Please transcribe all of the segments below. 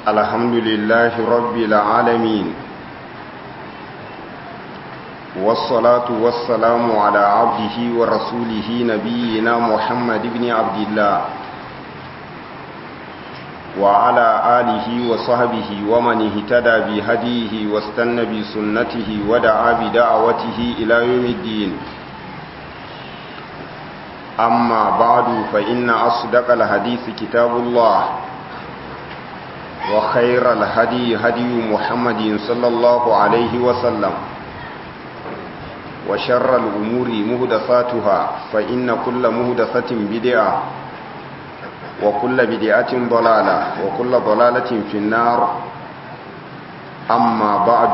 الحمد لله رب العالمين والصلاة والسلام على عبده ورسوله نبينا محمد بن عبد الله وعلى آله وصحبه ومن اهتدى بهديه واستنى بسنته ودعا بدعوته إلى يوم الدين أما بعد فإن أصدق الحديث كتاب الله وخير الهدي هدي محمد صلى الله عليه وسلم وشر الأمور مهدفاتها فإن كل مهدفة بدعة وكل بدعة ضلالة وكل ضلالة في النار أما بعد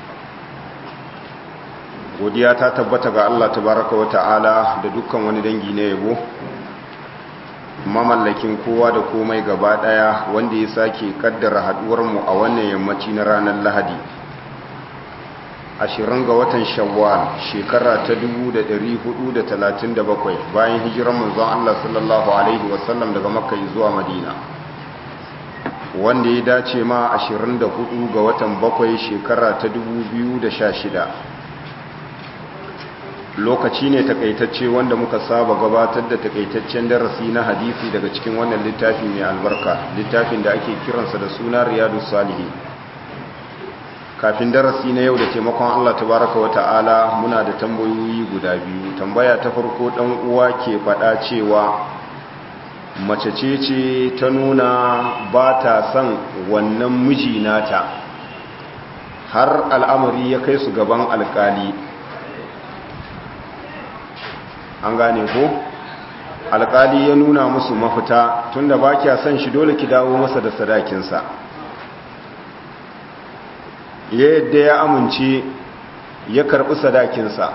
godiya ta tabbata ga Allah tabaraka wa ta'ala da dukkan wani dangi na yabo mamallakin kowa da komai gaba daya wanda ya sake kaddara haduwar mu a wannan yammaci na ranar Lahadi ashirin ga watan Shawwal shekara ta 1437 bayan hijiran manzon Allah sallallahu alaihi wasallam daga Makka zuwa Madina wanda ya dace ma 24 ga watan bakwai shekara ta 2016 lokaci ne takaitacce wanda muka saba gabatar da takaitaccen darasi na hadisi daga cikin wannan littafi mai albarka littafin da ake kiransa da suna riyadu salihi kafin darasi na yau da taimakon allah tabaraka wa ta'ala muna da tambayoyi guda biyu tambaya ta farko dan uwa ke faɗa cewa mace ce ce ta nuna ba ta son wannan miji nata har al'amari ya kai su gaban alkali an gane ko alkali ya nuna musu mafita tunda ba kya son shi dole ki dawo masa da sadakinsa ya yadda ya amince ya karbi sadakinsa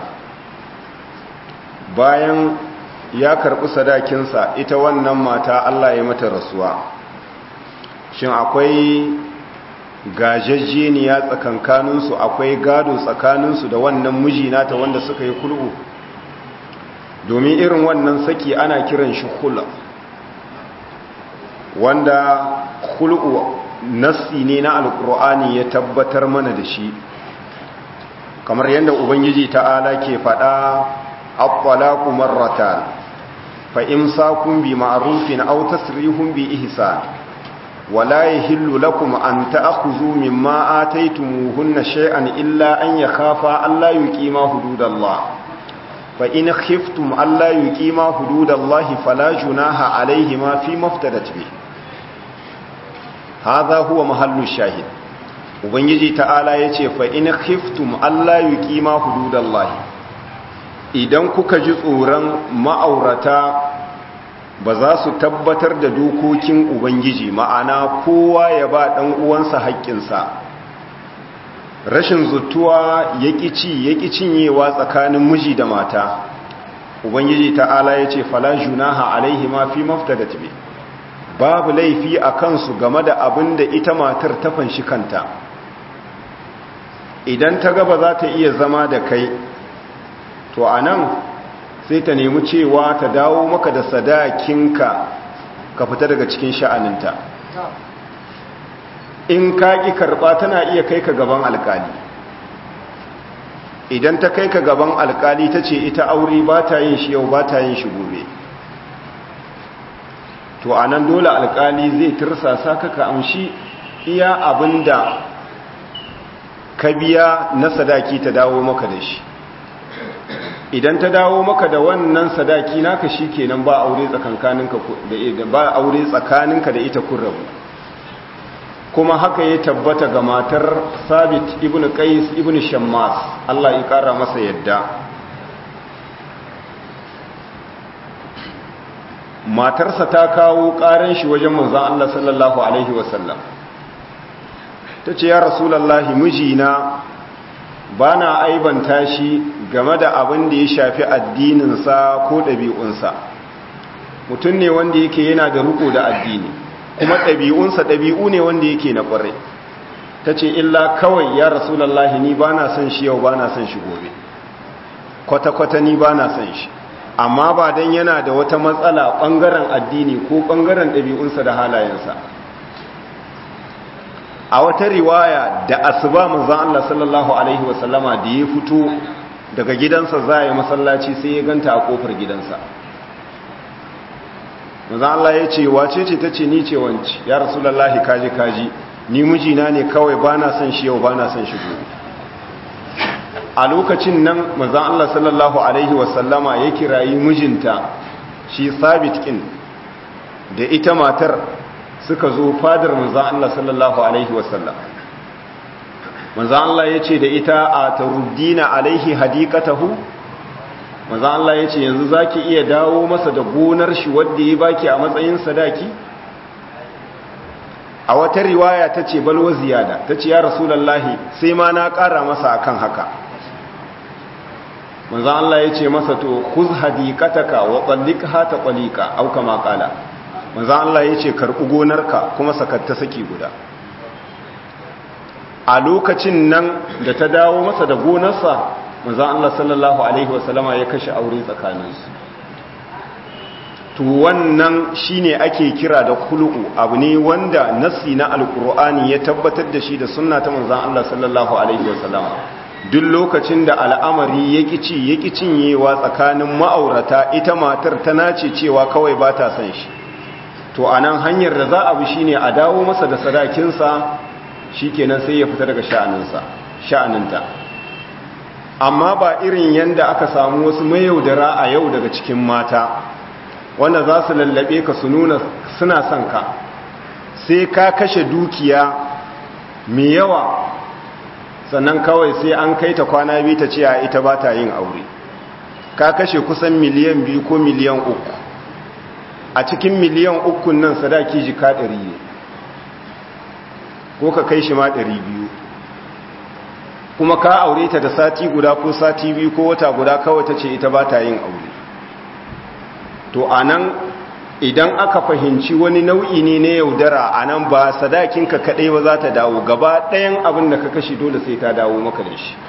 bayan ya karbi sadakinsa ita wannan mata Allah ya mata rasuwa shin akwai gajajjeniya tsakankaninsu akwai gado tsakaninsu da wannan mijinata wanda suka yi kul'u domin irin wannan saki ana kiran shi hula wanda hul'u nassi ne na alkur'ani ya tabbatar mana da shi kamar yadda ubangiji ta'ala ke faɗa abbalaku marratan fa imsakun bi ma'rufin aw tasrihun bi ihsan wala yahillu lakum an ta'khudhu mimma ataytumuhunna shay'an illa an yakhafa alla yuqima hududallah فإن خفتم ألا يقيما حدود الله فلا جناح عليهما فيما افتدت به هذا هو محل الشاهد ubangiji ta'ala ya ce fa in khiftum alla yuqima hududallahi idan kuka ji tsoron ma'aurata ba za su tabbatar da dokokin ubangiji ma'ana kowa ya ba dan uwansa haƙƙinsa rashin zutuwa ya ci ya cinyewa tsakanin miji da mata ubangiji ta'ala ya ce fala junaha alaihi ma fi maftadat bi babu laifi a kansu game da abin da ita matar ta fanshi kanta idan ta gaba za ta iya zama da kai to a nan sai ta nemi cewa ta dawo maka da sadakinka ka fita daga cikin sha'aninta in ka ƙi karɓa tana iya kai ka gaban alƙali idan ta kai ka gaban alƙali ta ce ita aure ba ta yin shi yau ba ta yin shi gobe to a nan dole alƙali zai tirsasa ka ka amshi iya abin da ka biya na sadaki ta dawo maka da shi idan ta dawo maka da wannan sadaki naka shi kenan ba aure tsakaninka da ita kun rabu kuma haka ya tabbata ga matar sabit ibn qais ibn shammas Allah ya kara masa yadda matarsa ta kawo karan shi wajen manzon Allah sallallahu alaihi wasallam tace ya rasulullahi mijina bana aibanta shi game da abin da ya shafi addininsa ko ɗabi'unsa mutum ne wanda yake yana da riko da addini kuma ɗabi'unsa ɗabi'u ne wanda yake na ƙwarai ta ce illa kawai ya rasulallah ni ba na son shi yau ba na son shi gobe kwata-kwata ni ba na son shi amma ba don yana da wata matsala ɓangaren addini ko ɓangaren ɗabi'unsa da halayensa a wata riwaya da asuba manzon Allah sallallahu alaihi wasallama da ya fito daga gidansa za ya masallaci sai ya ganta a kofar gidansa manzon Allah ya ce wace ce tace ni ce wanci ya rasulullahi kaji kaji ni mijina ne kawai bana son shi yau bana son shi gobe a lokacin nan manzon Allah sallallahu alaihi wasallama ya kirayi mijinta shi sabit kin da ita matar suka zo fadar manzan Allah sallallahu Alaihi wasallam manzan Allah ya ce da ita a taruddina alaihi hadikatahu manzan Allah ya ce yanzu za ki iya dawo masa da gonar shi wadda ya baki a matsayin sadaki a wata riwaya ta ce balwa ziyada ta ce ya rasulallahi sai ma na ƙara masa akan haka manzan Allah ya ce masa to kuz hadikataka wa tsallikha ta tsalika au kama kala manzan Allah ya ce karɓi gonarka kuma sakatta saki guda a lokacin nan da ta dawo masa da gonarsa manzan Allah sallallahu Alaihi wasallama ya kashe aure tsakaninsu to wannan shine ake kira da kulu'u abu ne wanda nassi na alkur'ani ya tabbatar da shi da sunna ta manzan Allah sallallahu Alaihi wasallama duk lokacin da al'amari ya ci ya cinyewa tsakanin ma'aurata ita matar ta nace cewa kawai ba ta son shi to a nan hanyar da za a bi shine a dawo masa da sadakinsa shi kenan sai ya fita daga sha'aninsa sha'aninta amma ba irin yanda aka samu wasu mayaudara a yau daga cikin mata wanda za su lallabe ka su nuna suna son ka sai ka kashe dukiya mai yawa sannan kawai sai an kai ta kwana biyu ta ce a ita ba ta yin aure ka kashe kusan miliyan biyu ko miliyan uku a cikin miliyan ukun nan sadaki jika ɗari ne ko ka kai shi ma ɗari biyu kuma ka aure ta da sati guda ko sati biyu ko wata guda kawai ta ce ita ba ta yin aure to a nan idan aka fahimci wani nau'i ne na yaudara a nan ba sadakinka kaɗai ba za ta dawo gaba ɗayan abin da ka kashe dole sai ta dawo maka da shi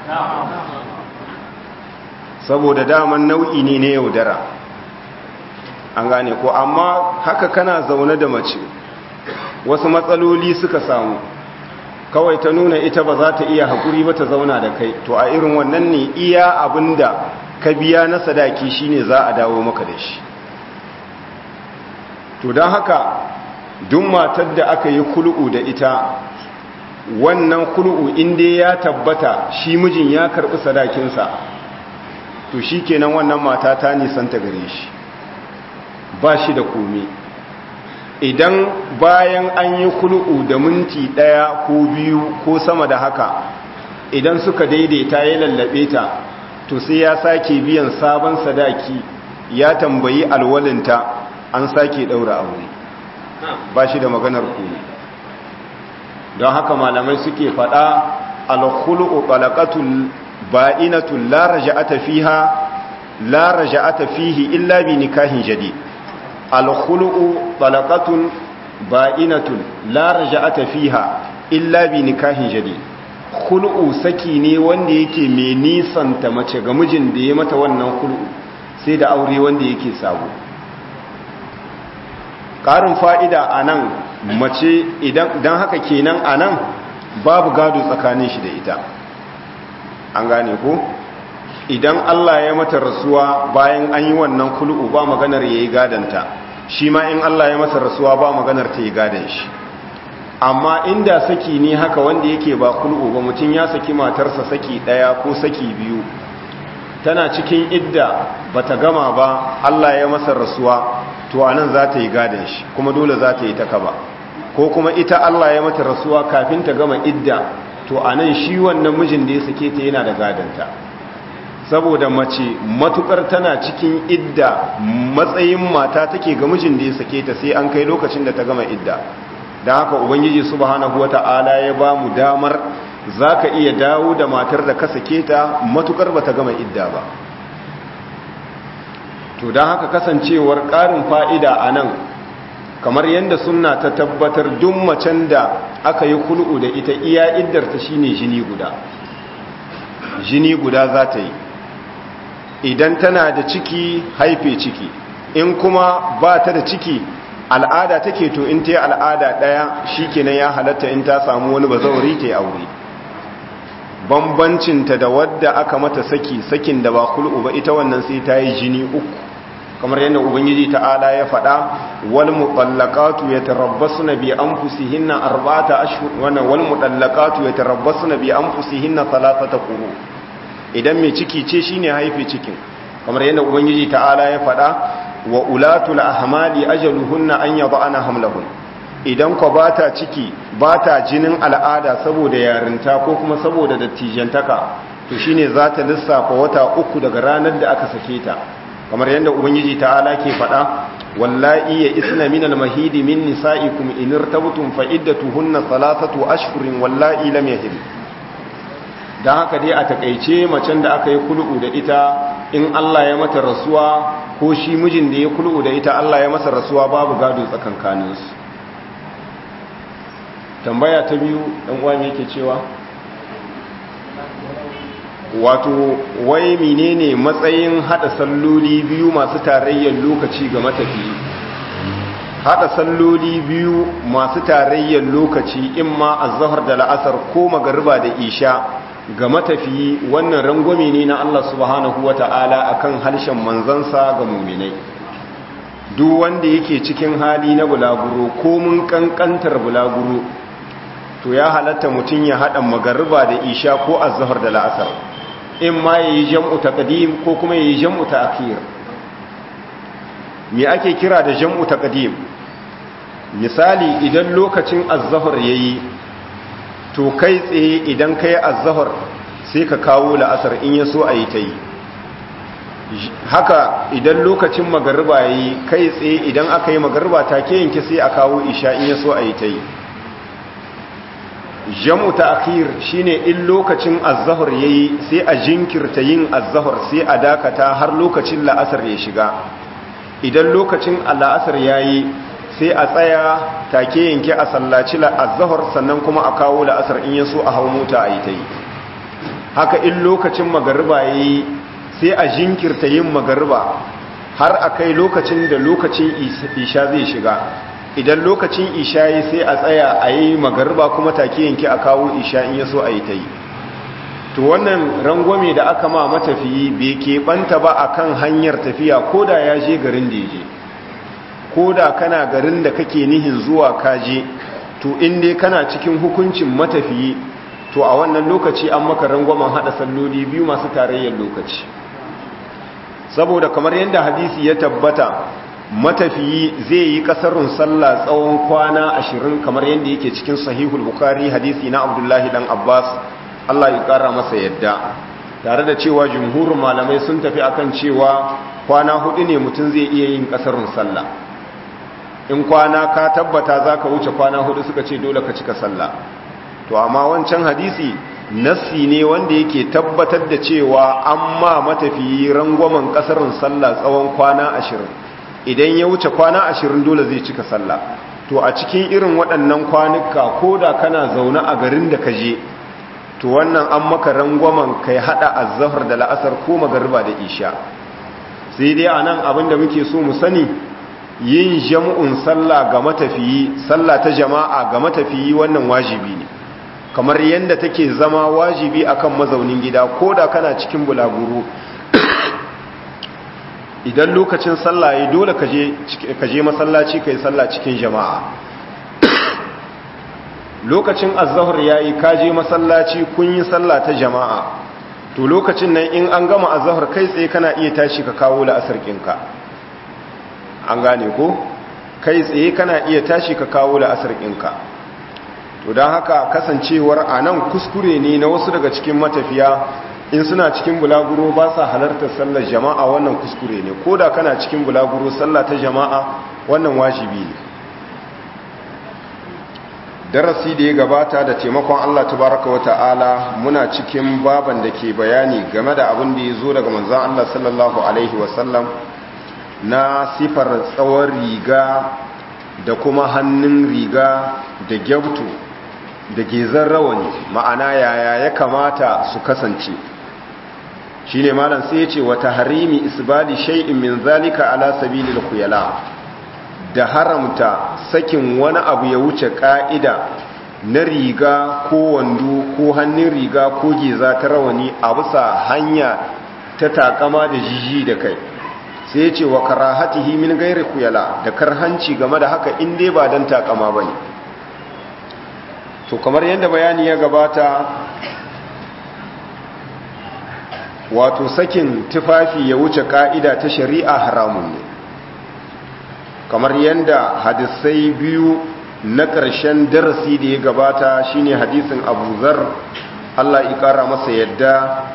saboda daman nau'i ne na yaudara an gane ko amma haka kana zaune da mace wasu matsaloli suka samu kawai ta nuna ita ba za ta iya haƙuri ba ta zauna da kai to a irin wannan ne iya abinda ka biya na sadaki shine za a dawo maka da shi to don haka duk matar da aka yi kulu'u da ita wannan kulu'u inda ya tabbata shi mijin ya karɓi sadakinsa to shi kenan wannan mata ta nisanta gare shi ba shi da komi idan bayan an yi kulu'u da minti ɗaya ko biyu ko sama da haka idan suka daidaita ya lallabe ta to sai ya sake biyan sabon sadaki ya tambayi alwalinta an sake ɗaura aure ba shi da maganar komi don haka malamai suke faɗa alkhulu'u balaqatul ba'inatul la raja'ata fiha la raja'ata fihi illa bi nikahin jadid alkhulu'u talaqatun ba'inatun la raja'ata fiha illa bi nikahin jadid khulu'u saki ne wanda yake mai nisanta mace ga mijin da ya mata wannan khulu'u sai da aure wanda yake sabo ƙarin fa'ida anan mace idan dan haka kenan anan babu gado tsakanin shi da ita an gane ko idan Allah ya mata rasuwa bayan an yi wannan kulu'u ba maganar ya yi gadanta shi ma in Allah ya mata rasuwa ba maganar ta yi gadan shi amma inda saki ne haka wanda yake ba kulu'u ba mutum ya saki matarsa saki ɗaya ko saki biyu tana cikin idda bata gama ba Allah ya masa rasuwa to anan za ta yi gadan shi kuma dole za ta yi ta kaba ko kuma ita Allah ya mata rasuwa kafin ta gama idda to anan shi wannan mijin da ya sake ta yana da gadanta saboda mace matukar tana cikin idda matsayin mata take ga mijin da ya sake ta sai an kai lokacin da ta gama idda don haka ubangiji subhanahu wata'ala ya ba mu damar zaka iya dawo da matar da ka sake ta matukar bata gama idda ba to don haka kasancewar ƙarin fa'ida a nan kamar yadda sunna ta tabbatar duk macen da aka yi kul'u da ita iya iddarta shine jini guda jini guda za ta yi idan tana da ciki haife ciki in kuma ba ta da ciki al'ada take to in ta yi al'ada ɗaya shi kenan ya halatta in ta samu wani bazauri ta yi aure bambancinta da wadda aka mata saki sakin da ba kul'u ba ita wannan sai ta yi jini uku kamar yadda ubangiji ta'ala ya faɗa wal mutallaqatu yatarabbasuna bi anfusihinna arba'ata ashhur wannan wal mutallaqatu yatarabbasuna bi anfusihinna thalathata quru idan mai ciki ce shine haife cikin kamar yadda ubangiji ta'ala ya faɗa wa ulatul ahmali ajaluhunna an yad'ana hamlahun idan ko bata ciki bata jinin al'ada saboda yarinta ko kuma saboda dattijantaka to shine za ta lissafa wata uku daga ranar da aka sake ta kamar yadda ubangiji ta'ala ke faɗa wallahi ya isna min al-mahidi min nisa'ikum in irtabtum fa iddatuhunna thalathatu ashhurin wallahi lam yahid dan haka dai a takeice macen da aka yi kul'u da ita in Allah ya mata rasuwa ko shi mijin da ya kul'u da ita Allah ya masa rasuwa babu gado tsakankanin su tambaya ta biyu dan uwa me yake cewa wato wai menene matsayin hada salloli biyu masu tarayyar lokaci ga matafiyi hada salloli biyu masu tarayyar lokaci imma azhar da la'asar ko magariba da isha ga matafiyi wannan rangwame ne na Allah subhanahu wata'ala akan harshen manzansa ga muminai duk wanda yake cikin hali na bulaguro ko mun kankantar bulaguro to ya halatta mutum ya hada magariba da isha ko azhar da la'asar in ma ya yi jam'u taqdim ko kuma ya yi jam'u ta'khir me ake kira da jam'u taqdim misali idan lokacin az-zuhr yayi to kai tsaye idan kai az-zuhr sai ka kawo la'asar in yaso ayi tayi haka idan lokacin magariba yayi kai tsaye idan aka yi magariba take yanke sai a kawo isha in yaso ayi tayi jam'u ta'khir shine in lokacin az-zuhr yayi sai a jinkirta yin az-zuhr sai a dakata har lokacin la'asar ya shiga idan lokacin la'asar yayi sai a tsaya take yanke a sallaci az-zuhr sannan kuma a kawo la'asar in yaso a hawo mota ayi tayi haka in lokacin magariba yayi sai a jinkirta yin magariba har akai lokacin da lokacin isha zai shiga idan lokacin isha yi sai a tsaya a yi magarba kuma take yanki a kawo isha in yaso a yi ta yi to wannan rangwame da aka ma matafiyi bai keɓanta ba a kan hanyar tafiya ko da ya je garin da ya je ko da kana garin da kake nihin zuwa kaje to inda kana cikin hukuncin matafiyi to a wannan lokaci an maka rangwamen haɗa salloli biyu masu tarayyar lokaci saboda kamar yadda hadisi ya tabbata matafiyi zai yi kasarun sallah tsawon kwana ashirin kamar yadda yake cikin sahihul bukari hadisi na abdullahi dan abbas allah ya kara masa yadda tare da cewa jumhurin malamai sun tafi akan cewa kwana hudu ne mutum zai iya yin kasarun sallah in kwana ka tabbata za ka wuce kwana hudu suka ce dole ka cika sallah to amma wancan hadisi nassi ne wanda yake tabbatar da cewa an ma matafiyi rangwamen kasarun sallah tsawon kwana ashirin idan ya wuce kwana ashirin dole zai cika sallah to a cikin irin waɗannan kwanuka ko da kana zaune a garin da ka je to wannan an maka rangwamen kai hada azzahar da la'asar ko magariba da isha sai dai anan abin da muke so mu sani yin jam'un sallah ga matafiyi sallah ta jama'a ga matafiyi wannan wajibi ne kamar yadda take zama wajibi akan mazaunin gida ko da kana cikin bulaguro idan lokacin sallah ya dole ka je masallaci ka yi sallah cikin jama'a lokacin azahar ya yi ka je masallaci kun yi sallah ta jama'a to lokacin nan in an gama azahar kai tsaye kana iya tashi ka kawo la'asar kinka an gane ko kai tsaye kana iya tashi ka kawo la'asar kinka to don haka kasancewar a nan kuskure ne na wasu daga cikin matafiya in suna cikin bulaguro ba sa halartar sallar jama'a wannan kuskure ne ko da kana cikin bulaguro sallah ta jama'a wannan wajibi ne darasi da ya gabata da taimakon Allah tabaraka wa ta'ala muna cikin baban da ke bayani game da abin da ya zo daga manzan Allah sallallahu alaihi wasallam na sifar tsawon riga da kuma hannun riga da gyautu da gezan rawani ma'ana yaya ya kamata su kasance shi ne malam sai ya ce wata harimi isbali shay'in min zalika ala sabilil khuyala da haramta sakin wani abu ya wuce ka'ida na riga ko wando ko hannun riga ko geza ta rawani a bisa hanya ta takama da jiji da kai sai ce wa karahatihi min gairi kuyala da karhanci game da haka in dai ba don takama ba ne to kamar yadda bayani ya gabata wato sakin tufafi ya wuce ka'ida ta shari'a haramun ne kamar yadda hadisai biyu na ƙarshen darasi da ya gabata shine hadisin abu zar Allah ƙara masa yadda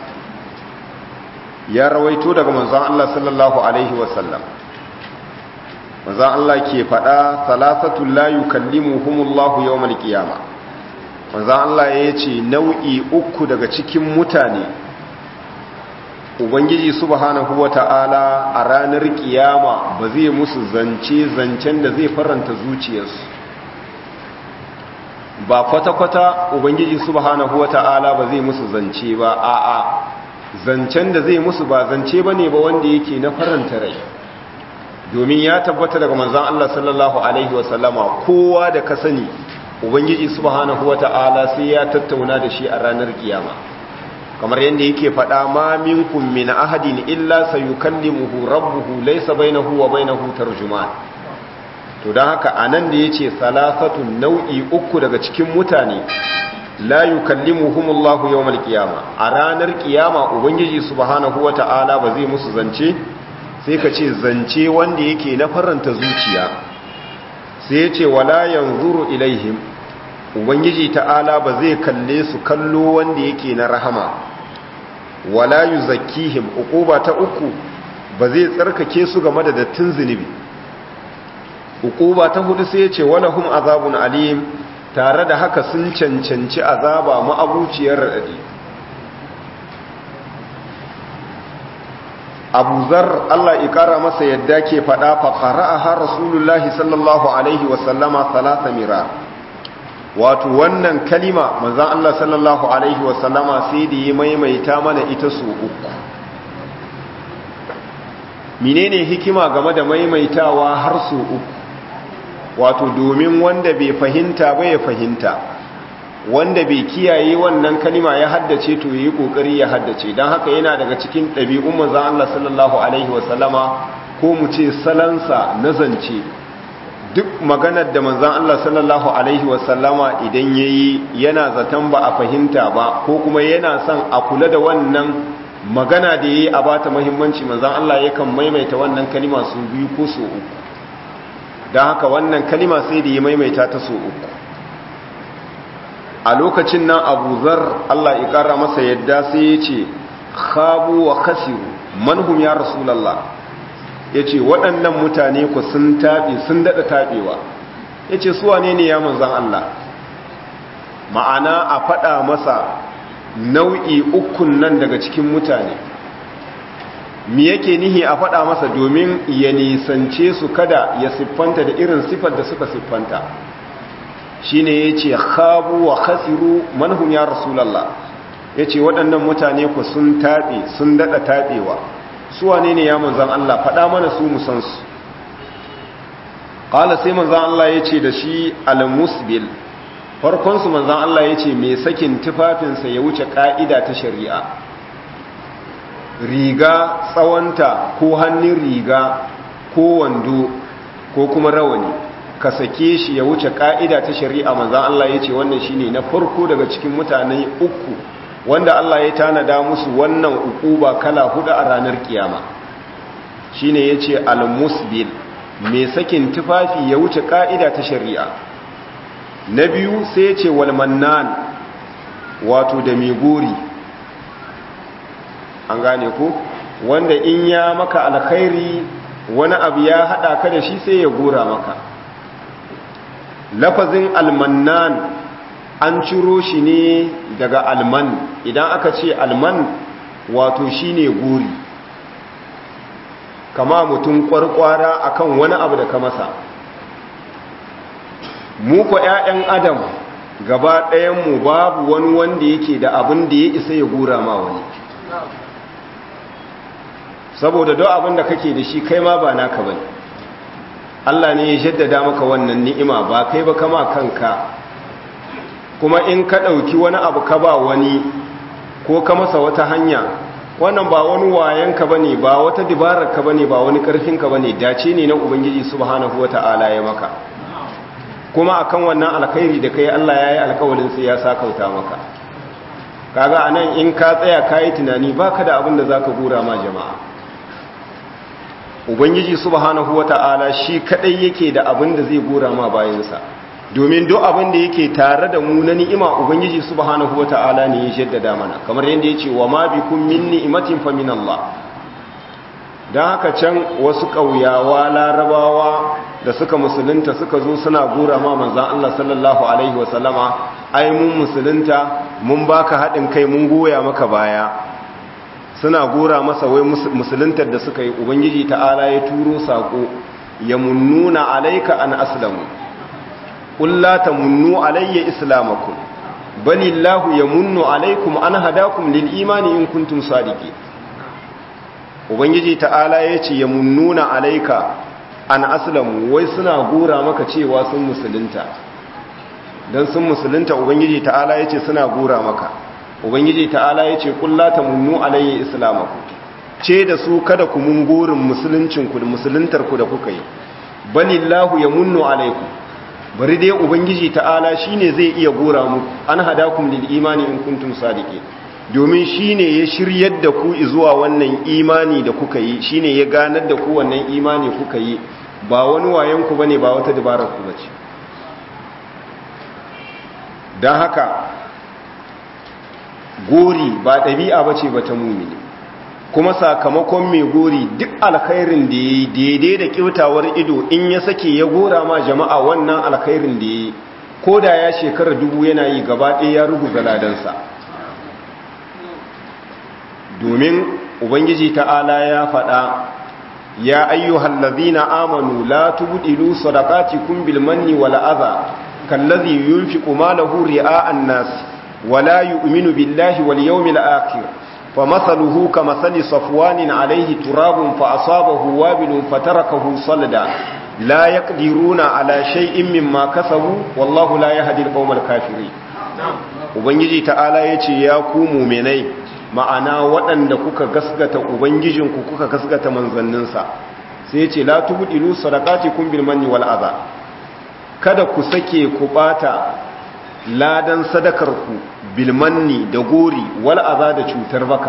ya rawaito daga manzon Allah sallallahu alaihi wasallam manzon Allah ke faɗa salasatu la yukallimuhumullahu yawmal qiyama manzon Allah ya ce nau'i uku daga cikin mutane ubangiji subhanahu wata'ala a ranar kiyama ba zai musu zance zancen da zai faranta zuciyarsu ba kwata-kwata ubangiji subhanahu wata'ala ba zai musu zance ba a'a zancen da zai musu ba zance ba ne ba wanda yake na faranta rai domin ya tabbata daga manzan Allah sallallahu Alaihi wasallama kowa da ka sani ubangiji subhanahu wata'ala sai ya tattauna da shi a ranar kiyama kamar yadda yake faɗa ma minkum min ahadin illa sayukallimuhu rabbuhu laysa bainahu wa bainahu tarjuman to dan haka anan da yace salasatun nau'i uku daga cikin mutane la yukallimuhumullahu yawmal qiyama a ranar kiyama ubangiji subhanahu wata'ala ba zai musu zance sai ka ce zance wanda yake na faranta zuciya sai yace wala yanzuru ilaihim ubangiji ta'ala ba zai kalle su kallo wanda yake na rahama wala yuzakkihim uquba ta uku ba zai tsarkake su game da dattin zunubi uquba ta hudu sai yace walahum azabun alim tare da haka sun cancanci azaba ma'abuciyar raɗaɗi abu zar Allah ikara masa yadda ke faɗa faƙara a har rasulullahi sallallahu alaihi wasallama salasa mira wato wannan kalima manzan Allah sallallahu alaihi wasallama sai da yi maimaita mana ita su uku menene hikima game da maimaitawa har su uku wato domin wanda bai fahimta ba ya fahimta wanda bai kiyaye wannan kalima ya haddace to yayi kokari ya haddace dan haka yana daga cikin ɗabi'un manzon Allah sallallahu alaihi wasallama ko mu ce salansa na zance duk maganar da manzon Allah sallallahu alaihi wasallama idan yayi yana zaton ba a fahimta ba ko kuma yana son a kula da wannan magana da yayi a bata muhimmanci manzon Allah yakan maimaita wannan kalima su biyu ko su uku don haka wannan kalima sai da ya maimaita ta so uku a lokacin nan abu zar Allah ya kara masa yadda sai ya ce khabu wa khasiru manhum ya rasulallah ya ce waɗannan mutane ku sun taɓe sun daɗa taɓewa ya ce suwa ne ne ya manzan Allah ma'ana a faɗa masa nau'i ukun nan daga cikin mutane mi yake nihi a faɗa masa domin ya nisance su kada ya siffanta da irin siffar da suka siffanta shi ne ya ce habu wa khasiru manhum ya rasulallah ya ce waɗannan mutane ku sun taɓe sun daɗa taɓewa su wane ne ya manzan Allah faɗa mana su musansu ƙala sai manzan Allah ya ce da shi al-musbil farkonsu manzan Allah ya ce mai sakin tufafinsa ya wuce ƙa'ida ta shari'a riga tsawonta ko hannun riga ko wando ko kuma rawani ka sake shi ya wuce ka'ida ta shari'a manzan Allah ya ce wannan shine na farko daga cikin mutane uku wanda Allah ya tanada musu wannan ukuba kala hudu a ranar kiyama shine yace al-musbil mai sakin tufafi ya wuce ka'ida ta shari'a na biyu sai yace wal mannan wato da mai gori an gane ku wanda in ya maka alkhairi wani abu ya hada ka da shi sai ya gora maka lafazin almannan an ciro shi ne daga alman idan aka ce alman wato shine gori kama mutum kwarkwara akan wani abu da ka masa mu ko 'ya'yan adam gaba ɗayanmu babu wani wanda yake da abin da ya isa ya gora ma wani saboda don abin da kake da shi kai ma ba naka bane Allah ne ya jaddada maka wannan ni'ima ba kai ba kama kanka kuma in ka ɗauki wani abu ka ba wani ko ka masa wata hanya wannan ba wani wayanka ba ne ba wata dibararka ba ne ba wani ƙarfinka ba ne dace ne na ubangiji subhanahu wa ta'ala ya maka kuma akan wannan alkhairi da kai Allah ya yi alkawalin sai ya sakauta maka kaga anan in ka tsaya ka yi tunani baka da abin da za ka gura ma jama'a ubangiji subhanahu wa ta'ala shi kadai yake da abin da zai gura ma bayansa domin duk abin da yake tare da mu na ni'ima ubangiji subhanahu wata'ala ne ya jaddada mana kamar yadda yace wa ma bikum min ni'matin fa min Allah dan haka can wasu kauyawa larabawa da suka musulunta suka zo suna gura ma manzon Allah sallallahu alaihi wasallama ai mun musulunta mun baka hadin kai mun goya maka baya suna gora masa wai musuluntar da suka yi ubangiji ta'ala ya turo sako ya munnuna alaika an aslamu قل لا تمنوا علي إسلامكم بل الله يمن عليكم أن هداكم للإيمان إن كنتم صادقين ubangiji ta'ala ya ce ya munnuna alaika an aslamu wai suna gora maka cewa sun musulunta don sun musulunta ubangiji ta'ala ya ce suna gora maka ubangiji ta'ala ya ce kullata munnu alayya islamaku ce da su kada ku mun gorin musuluncinku da musuluntarku da kuka yi balillahu ya munnu alaikum bari dai ubangiji ta'ala shine zai iya gora muku an hadakum lil imani in kuntum sadiqin domin shine ya shiryar da ku zuwa wannan imani da kuka yi shine ya ganar da ku wannan imani kuka yi ba wani wayan ku bane ba wata dabarar ku bace dan haka gori ba dabi'a bace ba ta mumini kuma sakamakon mai gori duk alkhairin da ya yi daidai da kyautawar ido in ya sake ya gora ma jama'a wannan alkhairin da ya yi ko da ya shekara dubu yana yi gaba ɗaya ya rugu galadansa domin ubangiji ta'ala ya faɗa ya ayyuhal ladhina amanu la tubdilu sadaqatikum bil manni wal adha kallazi yunfiqu malahu ri'a an-nas wala yu'minu billahi wal yawmil akhir فمثله كمثل صفوان عليه تراب فأصابه وابل فتركه صلدا لا يقدرون على شيء مما كسبوا والله لا يهدي القوم الكافرين ubangiji ta'ala yace ya ku mu'minai ma'ana waɗanda kuka gasgata ubangijinku kuka gasgata manzanninsa sai yace la tubdilu sadaqatikum bil manni wal adha kada ku sake ku bata ladan sadakarku bilmanni da gori wal aza da cutar baka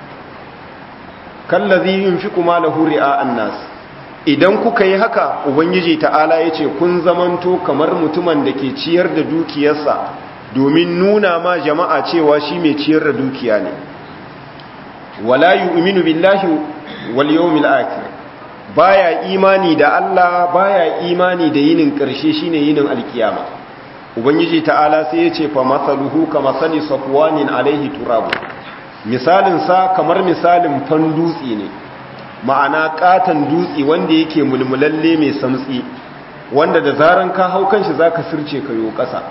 kallazi yunfiqu malahu ri'a annas idan kuka yi haka ubangiji ta'ala yace kun zamanto kamar mutumin da ke ciyar da dukiyarsa domin nuna ma jama'a cewa shi mai ciyar da dukiya ne wala yu'minu billahi wal yawmil akhir baya imani da Allah baya imani da yinin karshe shine yinin alkiyama ubangiji ta'ala sai ya ce fa masaluhu ka masali safwanin alaihi turabu misalin sa kamar misalin fan dutse ne ma'ana katan dutse wanda yake mulmulalle mai samtsi wanda da zaran ka hau kanshi zaka sirce ka yo kasa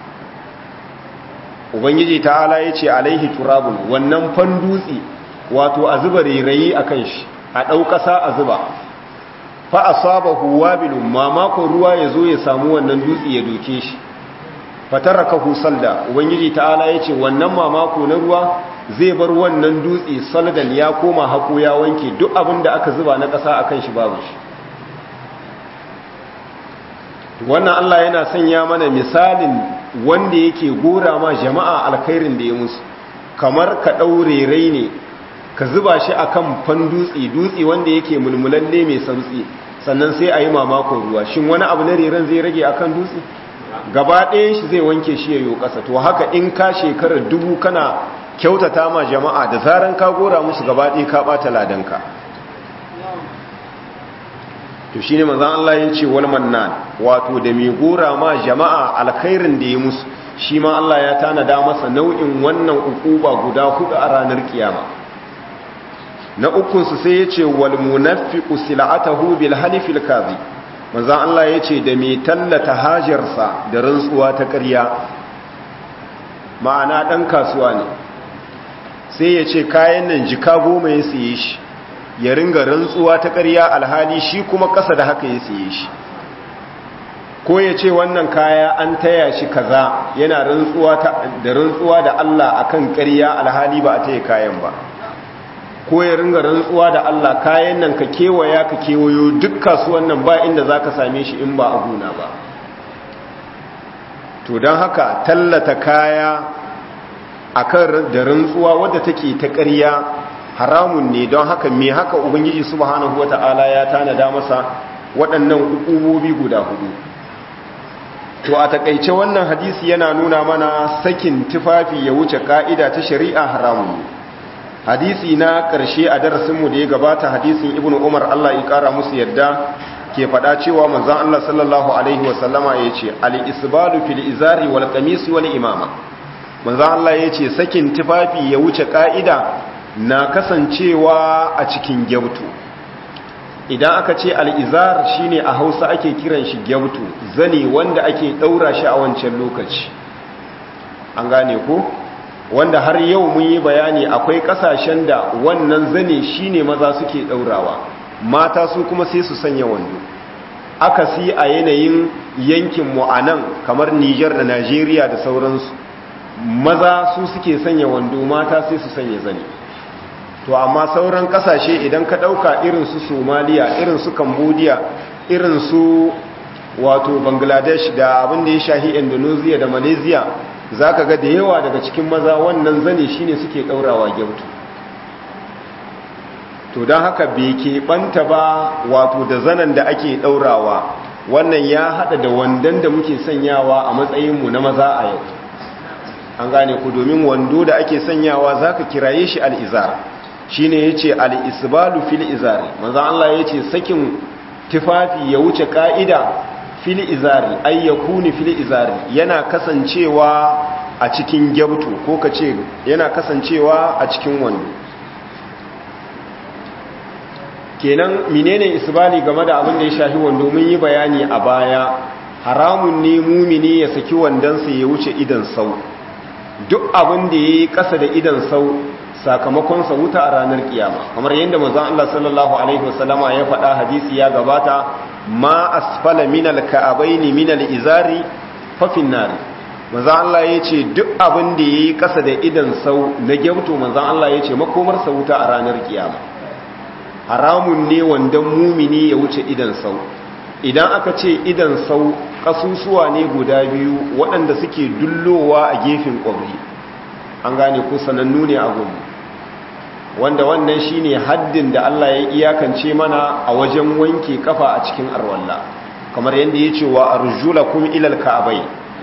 ubangiji ta'ala ya ce alaihi turabun wannan fan dutse wato a zuba rairayi akan shi a ɗau ƙasa a zuba fa asabahu wabilun mamakon ruwa ya zo ya samu wannan dutse ya doke shi fatarakahu salda ubangiji ta'ala yace wannan mamako na ruwa zai bar wannan dutse saldan ya koma hako ya wanke duk abin da aka zuba na ƙasa akan shi babu shi wannan Allah yana sanya mana misalin wanda yake gora ma jama'a alkhairin da ya musu kamar ka daure rai ne ka zuba shi akan fan dutse dutse wanda yake mulmulalle mai santsi sannan sai a yi mamakon ruwa shin wani abu na reran zai rage akan dutse gaba ɗayan shi zai wanke shi yayo ƙasa to haka in ka shekarar dubu kana kyautata ma jama'a da zaran ka gora musu gaba ɗaya ka ɓata ladanka to shine manzon Allah ya ce wal mannan wato da mai gora ma jama'a alkhairin da ya musu shi ma Allah ya tanada masa nau'in wannan ukuba guda hudu a ranar kiyama na ukun su sai ya ce wal munafiqu sil'atahu bil halifil kadhib manzan Allah ya ce da mai tallata hajarsa da rantsuwa ta ƙarya ma'ana ɗan kasuwa ne sai ya ce kayan nan jika goma ya siye shi ya ringa rantsuwa ta ƙarya alhali shi kuma ƙasa da haka ya siye shi ko ya ce wannan kaya an taya shi kaza yana rantsuwa da rantsuwa da Allah akan ƙarya alhali ba a taya kayan ba ko ya ringa rantsuwa da Allah kayan nan ka kewaya ka kewayo duk kasuwan nan ba inda zaka same shi in ba a gona ba to don haka tallata kaya akan da rantsuwa wadda take ta ƙarya haramun ne don haka me haka ubangiji subhanahu wata'ala ya tanada masa waɗannan hukumomi guda hudu to a takaice wannan hadisi yana nuna mana sakin tufafi ya wuce ka'ida ta shari'a haramun hadisi na ƙarshe a darasinmu da ya gabata hadisin ibnu umar Allah ya ƙara musu yadda ke faɗa cewa manzon Allah sallallahu alaihi wasallama ya ce al-isbalu fil izari wal qamis wal imama manzon Allah ya ce sakin tufafi ya wuce ka'ida na kasancewa a cikin gyautu idan aka ce al'izar shine a hausa ake kiran shi gyautu zane wanda ake ɗaura shi a wancan lokaci an gane ko wanda har yau mun yi bayani akwai ƙasashen da wannan zane shine maza suke ɗaurawa mata su kuma sai su sanya wando aka si a yanayin yankin mu a nan kamar nijar da najeriya da sauransu maza su suke sanya wando mata sai su sanya zane to amma sauran kasashe idan ka dauka irin su somaliya irin su cambodia irin su wato bangladesh da abin da ya shahi indonesia da malaysia zaka ga da yawa daga cikin maza wannan zane shine suke daurawa gyautu to don haka bai keɓanta ba wato da zanen da ake daurawa wannan ya hada da wandan da muke sanyawa a matsayinmu na maza a yau an gane ku domin wando da ake sanyawa zaka kiraye shi al'izar shi ne ya ce al'isbalu fil izari manzan Allah ya ce sakin tufafi ya wuce ƙa'ida fil izari ayyakuni fil izari yana kasancewa a cikin gyabtu ko ka ce yana kasancewa a cikin wando kenan menene isbali game da abin da ya shafi wando mun yi bayani a baya haramun ne mumini ya saki wandonsa ya wuce idan sau duk abin da ya yi ƙasa da idan sau sakamakon sa wuta a ranar kiyama kamar yadda manzon Allah sallallahu alaihi wasallama ya faɗa hadisi ya gabata ma asfala minal ka'abaini minal izari fa finnar manzon Allah yace duk abin da yayi kasa da idan sau na gyauto manzon Allah yace makomar sa wuta a ranar kiyama haramun ne wandan mumini ya wuce idan sau idan aka ce idan sau kasusuwa ne guda biyu waɗanda suke dullowa a gefen ƙwabri an gane ko sanannu ne a gumu wanda wannan shine haddin da Allah ya iyakance mana a wajen wanke kafa a cikin arwalla kamar yadda ya ce wa arjulakum ilal ka'abai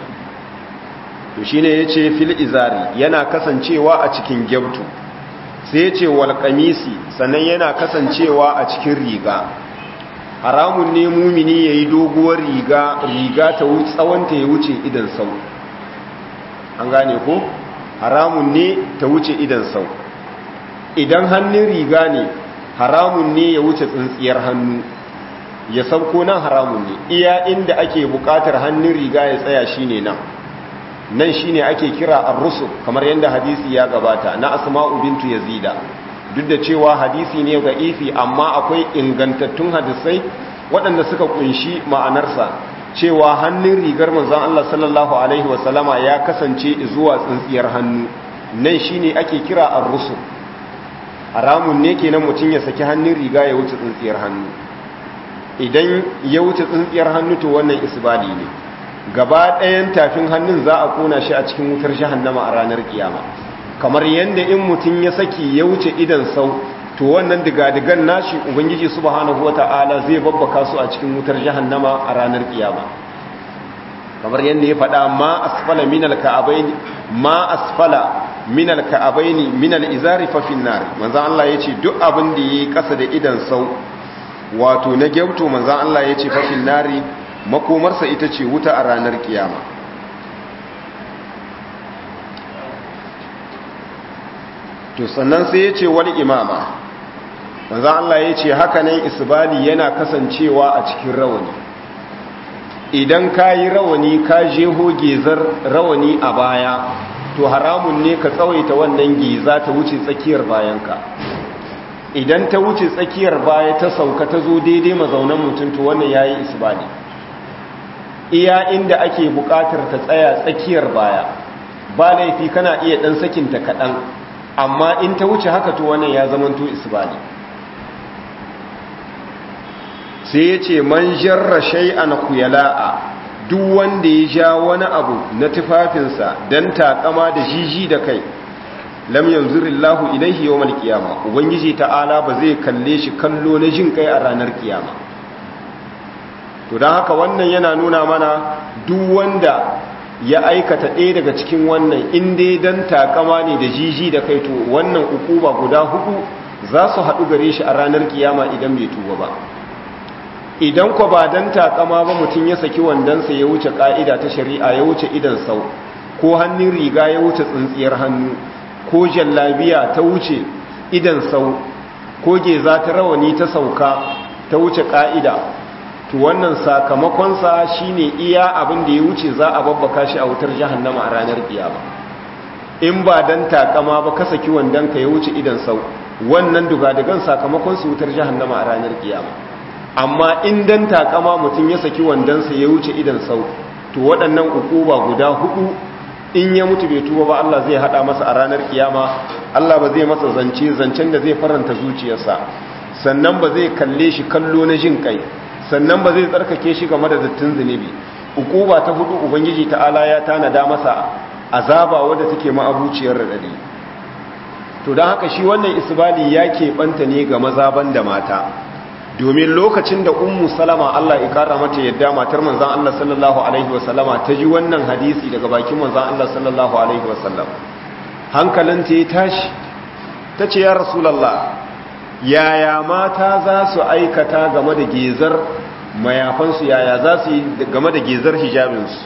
to shine yace fil izari yana kasancewa a cikin gyabtu sai yace wal qamisi sannan yana kasancewa a cikin riga haramun ne mumini yayi doguwar riga riga ta wuce tsawon ta ya wuce idan sau an gane ko haramun ne ta wuce idan sau idan hannun riga ne haramun ne ya wuce tsintsiyar hannu ya sauko nan haramun ne iya inda ake bukatar hannun riga ya tsaya shine nan nan shine ake kira ar-rusul kamar yadda hadisi ya gabata na asma'u bintu yazida duk da cewa hadisi ne ga ifi amma akwai ingantattun hadisai waɗanda suka kunshi ma'anarsa cewa hannun rigar manzon Allah sallallahu alaihi wasallama ya kasance zuwa tsintsiyar hannu nan shine ake kira ar-rusul haramun ne kenan mutum ya saki hannun riga ya wuce tsintsiyar hannu idan ya wuce tsintsiyar hannu to wannan isbali ne gaba ɗayan tafin hannun za a kona shi a cikin wutar jahannama a ranar kiyama kamar yadda in mutum ya saki ya wuce idan sau to wannan digadigan nashi ubangiji subhanahu wata'ala zai babbaka su a cikin wutar jahannama a ranar kiyama kamar yadda ya faɗa ma asfala minal ka'abaini ma asfala minal ka'abaini minal izari fa finnar manzo Allah yace duk abin da yayi kasa da idan sau wato na gyauto manzo Allah yace fa finnari makomarsa ita ce wuta a ranar kiyama to sannan sai yace wal imama manzo Allah yace haka nan isbali yana kasancewa a cikin rawani idan kayi rawani ka jeho gezar rawani a baya to haramun ne ka tsawaita wannan giza ta wuce tsakiyar bayanka idan ta wuce tsakiyar baya ta sauka ta zo daidai mazaunan mutum to wannan yayi isbali iya inda ake buƙatar ta tsaya tsakiyar baya ba laifi kana iya ɗan sakinta kaɗan amma in ta wuce haka to wannan ya zamanto isbali sai ya ce man jarra shay'an kuyala'a duk wanda ya ja wani abu na tufafinsa don takama da jiji da kai lam yanzurillahu ilaihi yawmal qiyama ubangiji ta'ala ba zai kalle shi kallo na jin kai a ranar kiyama to dan haka wannan yana nuna mana duk wanda ya aikata ɗaya daga cikin wannan in dai dan takama ne da jiji da kai to wannan ukuba guda hudu za su haɗu gare shi a ranar kiyama idan bai tuba ba idan ko ba dan takama ba mutum ya saki wandansa ya wuce ka'ida ta shari'a ya wuce idan sau ko hannun riga ya wuce tsintsiyar hannu ko jallabiya ta wuce idan sau ko geza ta rawani ta sauka ta wuce ka'ida to wannan sakamakonsa shine iya abin da ya wuce za a babbaka shi a wutar jahannama a ranar kiyama in ba dan takama ba ka saki wandanka ya wuce idan sau wannan dugadagan sakamakon su wutar jahannama a ranar kiyama amma in dan takama mutum ya saki wandansa ya wuce idan sau to waɗannan ukuba guda hudu in ya mutu bai tuba ba Allah zai hada masa a ranar kiyama Allah ba zai masa zance zancen da zai faranta zuciyarsa sannan ba zai kalle shi kallo na jin kai sannan ba zai tsarkake shi game da dattin zunubi ukuba ta hudu ubangiji ta'ala ya tanada masa azaba wadda take ma'abuciyar radadi to don haka shi wannan isbali ya keɓanta ne ga maza da mata domin lokacin da ummu salama Allah ya kara mata yadda matar manzon Allah sallallahu alaihi wasallama ta ji wannan hadisi daga bakin manzon Allah sallallahu alaihi wasallam hankalinta ya tashi ta ce ya rasulullah yaya mata za su aikata game da gezar mayafansu yaya za su yi game da gezar hijabinsu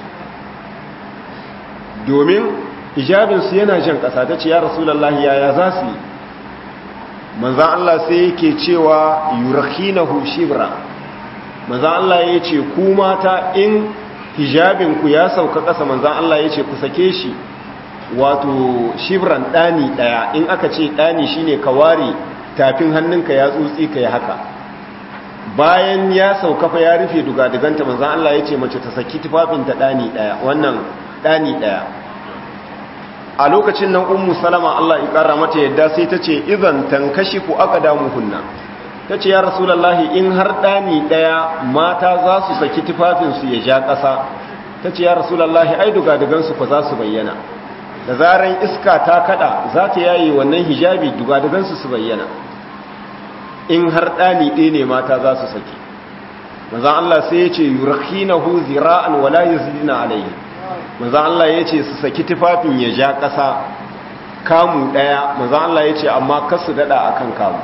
domin hijabinsu yana jan ƙasa ta ce ya rasulullah yaya za su yi manzan Allah sai yake cewa yurakinahu shibra manzan Allah ya ce ku mata in hijabinku ya sauka ƙasa manzan Allah ya ce ku sake shi wato shibran ɗani ɗaya in aka ce ɗani shine ka ware tafin hannunka ya tsutsi ka yi haka bayan ya sauka fa ya rufe dugadiganta manzan Allah ya ce mace ta saki tufafinta ɗani ɗaya wannan ɗani ɗaya a lokacin nan ummu salama Allah ya kara mata yadda sai ta ce idan tankashifu aqdamuhunna tace ya rasulullahi in har dani daya mata za su saki tufafin su ya ja ƙasa tace ya rasulullahi ai duga dugan su fa za su bayyana da zaran iska ta kada za ta yayi wannan hijabi duga dugan su su bayyana in har dani ɗaya ne mata za su saki manzon Allah sai ya ce yurkhinahu zira'an wala yazidina alayhi manzan Allah ya ce su saki tufafin ya ja ƙasa kamu ɗaya manzan Allah ya ce amma kasu daɗa a kan kamu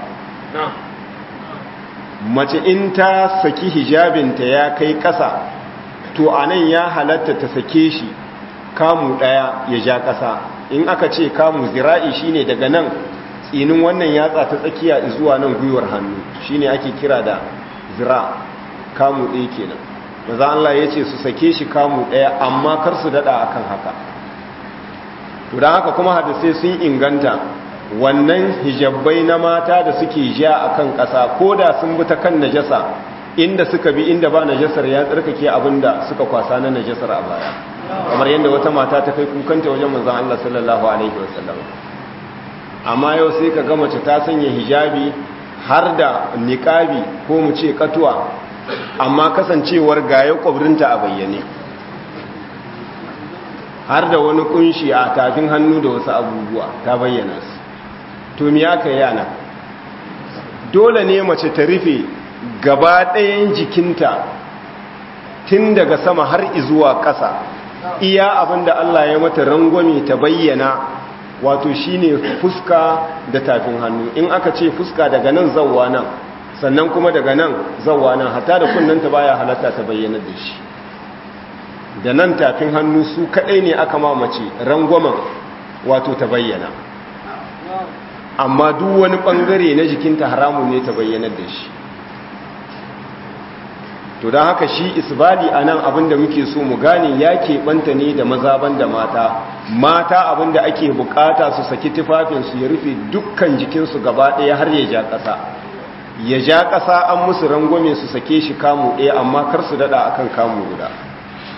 mace in ta saki hijabinta ya kai ƙasa to a nan ya halatta ta sake shi kamu ɗaya ya ja ƙasa in aka ce kamu zira'i shine daga nan tsinin wannan yatsa ta tsakiya zuwa nan gwiwar hannu shine ake kira da zira kamu ɗaya kenan maza Allah ya ce su sake shi kamu ɗaya amma kar su daɗa akan haka to don haka kuma hadisai sun inganta wannan hijabbai na mata da suke ja akan ƙasa ko da sun bi ta kan najasa inda suka bi inda ba najasar ya tsarkake abinda suka kwasa na najasar a baya kamar yadda wata mata ta kai kukanta wajen manzon Allah sallallahu alaihi wasallam amma yau sai ka ga mace ta sanya hijabi har da niqabi ko mu ce katuwa amma kasancewar gaya kwabrinta a bayyane har da wani kunshi a tafin hannu da wasu abubuwa ta bayyana su to mi aka yana dole ne mace ta rufe gaba ɗayan jikinta tun daga sama har izuwa ƙasa iya abinda Allah ya mata rangwame ta bayyana wato shine fuska da tafin hannu in aka ce fuska daga nan zawwa nan sannan kuma daga nan zawwa nan hata da kunnanta baya halatta ta bayyana da shi da nan tafin hannu su kadai ne aka mamace rangwamen wato ta bayyana amma duk wani bangare na jikinta haramun ne ta bayyana da shi to don haka shi isbali a nan abinda muke so mu gane ya keɓanta ne da mazaban da mata mata abinda ake bukata su saki tufafinsu ya rufe dukkan jikinsu gaba ɗaya har ya ja ƙasa ya ja ƙasa an musu rangwame su sake shi kamu ɗaya amma kar su daɗa akan kamu guda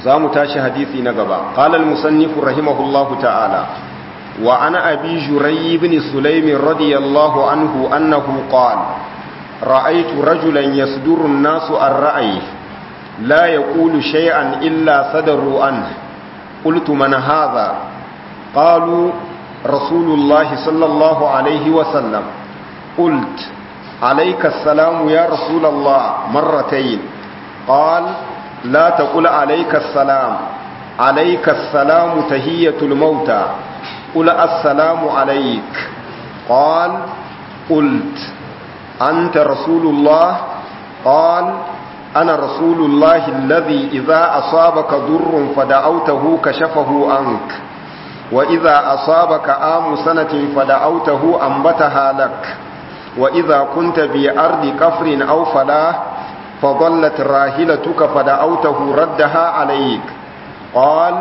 zamu tashi hadisi na gaba qala al-musannif rahimahullahu ta'ala wa ana abi juray ibn sulaym radiyallahu anhu annahu qala ra'aytu rajulan yasduru an-nasu ar-ra'yi la yaqulu shay'an illa sadaru anhu qultu man hadha qalu rasulullah sallallahu alayhi wa sallam قلت عليك السلام يا رسول الله مرتين قال لا تقل عليك السلام عليك السلام تهية الموتى قل السلام عليك قال قلت أنت رسول الله قال أنا رسول الله الذي إذا أصابك ضر فدعوته كشفه عنك وإذا أصابك آم سنة فدعوته أنبتها لك وإذا كنت بأرض كفر أو فلاح فضلت راهلتك فدعوته ردها عليك قال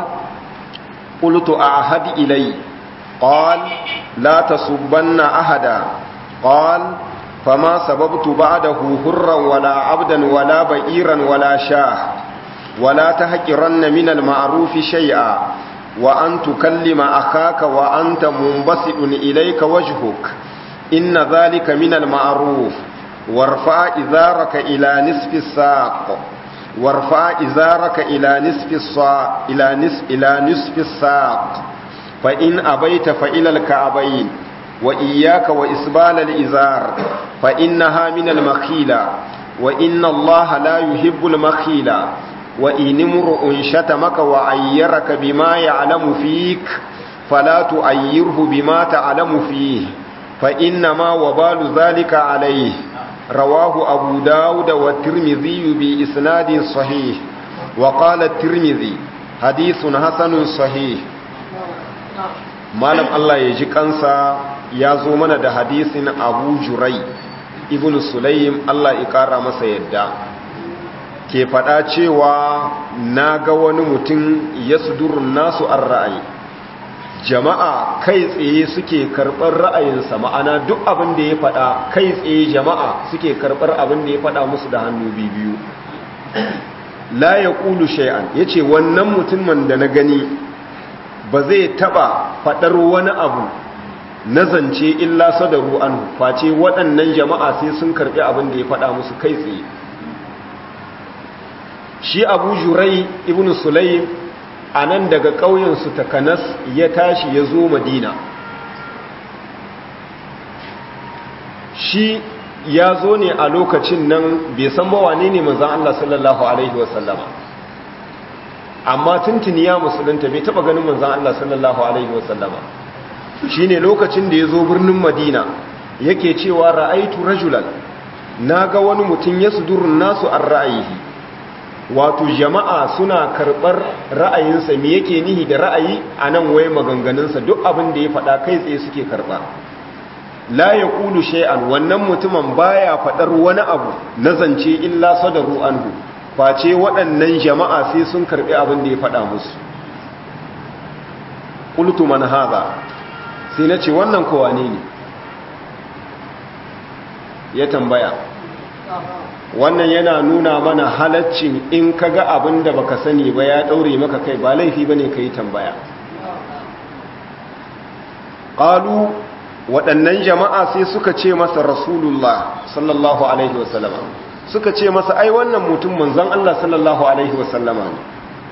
قلت أعهد إلي قال لا تصبن أحدا قال فما سببت بعده هرا ولا عبدا ولا بئيرا ولا شاه ولا تهجرن من المعروف شيئا وأن تكلم أخاك وأنت منبسط إليك وجهك إن ذلك من المعروف وارفع إزارك إلى نصف الساق وارفع إزارك إلى نصف الساق إلى نصف إلى نصف الساق فإن أبيت فإلى الكعبين وإياك وإسبال الإزار فإنها من المخيلة وإن الله لا يحب المخيلة وإن امرؤ شتمك وعيرك بما يعلم فيك فلا تؤيره بما تعلم فيه فإنما وبال ذلك عليه رواه أبو داود والترمذي بإسناد صحيح وقال الترمذي حديث حسن صحيح malam Allah ya ji kansa ya zo mana da hadisin Abu Jurai ibn Sulaim Allah ya kara masa yadda ke fada cewa na ga wani mutum ya sudurun nasu an ra'ayi jama'a kai tsaye suke karɓar ra'ayinsa ma'ana duk abin da ya faɗa kai tsaye jama'a suke karɓar abin da ya faɗa musu da hannu biyu la ya ƙulu shay'an ya ce wannan mutumin da na gani ba zai taɓa faɗar wani abu na zance illa sadaru an face waɗannan jama'a sai sun karɓi abin da ya faɗa musu kai tsaye shi abu jurai ibn sulaim a nan daga ƙauyensu takanas ya tashi ya zo madina shi ya zo ne a lokacin nan bai san mawane ne manzan Allah sallallahu Alaihi wasallama amma tuntuni ya musulunta bai taba ganin manzan Allah sallallahu Alaihi wasallama shi ne lokacin da ya zo birnin madina yake cewa ra'aitu rajulan na ga wani mutum ya sudurin nasu an ra'ayihi wato jama'a suna karɓar ra'ayinsa me yake nihi da ra'ayi a nan waye maganganunsa duk abin da ya faɗa kai tsaye suke karɓa la ya ƙulu shay'an wannan mutumin baya faɗar wani abu na zance illa sadaru anhu face waɗannan jama'a sai sun karɓi abin da ya faɗa musu qultu man hadha sai nace wannan kowa ne ne ya tambaya wannan yana nuna mana halaccin in ka ga abin da baka sani ba ya ɗaure maka kai ba laifi ba ne ka yi tambaya ƙalu waɗannan jama'a sai suka ce masa rasulullah sallallahu alaihi wasallama suka ce masa ai wannan mutum manzan Allah sallallahu alaihi wasallama ne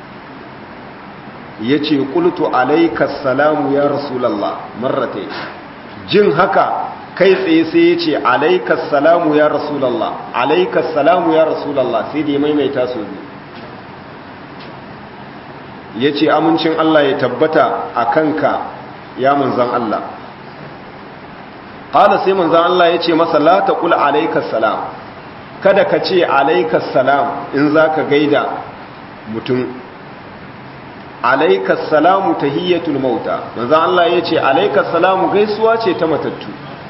ya ce ƙultu alaikas salamu ya rasulallah marrate jin haka kai tsaye sai ya ce alaikas salamu ya rasulallah alaikas salamu ya rasulallah sai da ya maimaita su ya ce amincin Allah ya tabbata a kanka ya manzan Allah ƙala sai manzan Allah ya ce masa la ta kula alaikas salam kada ka ce alaikas salam in za ka gaida mutum alaikas salamu tahiyyatul mauta manzan Allah ya ce alaikas salamu gaisuwa ce ta matattu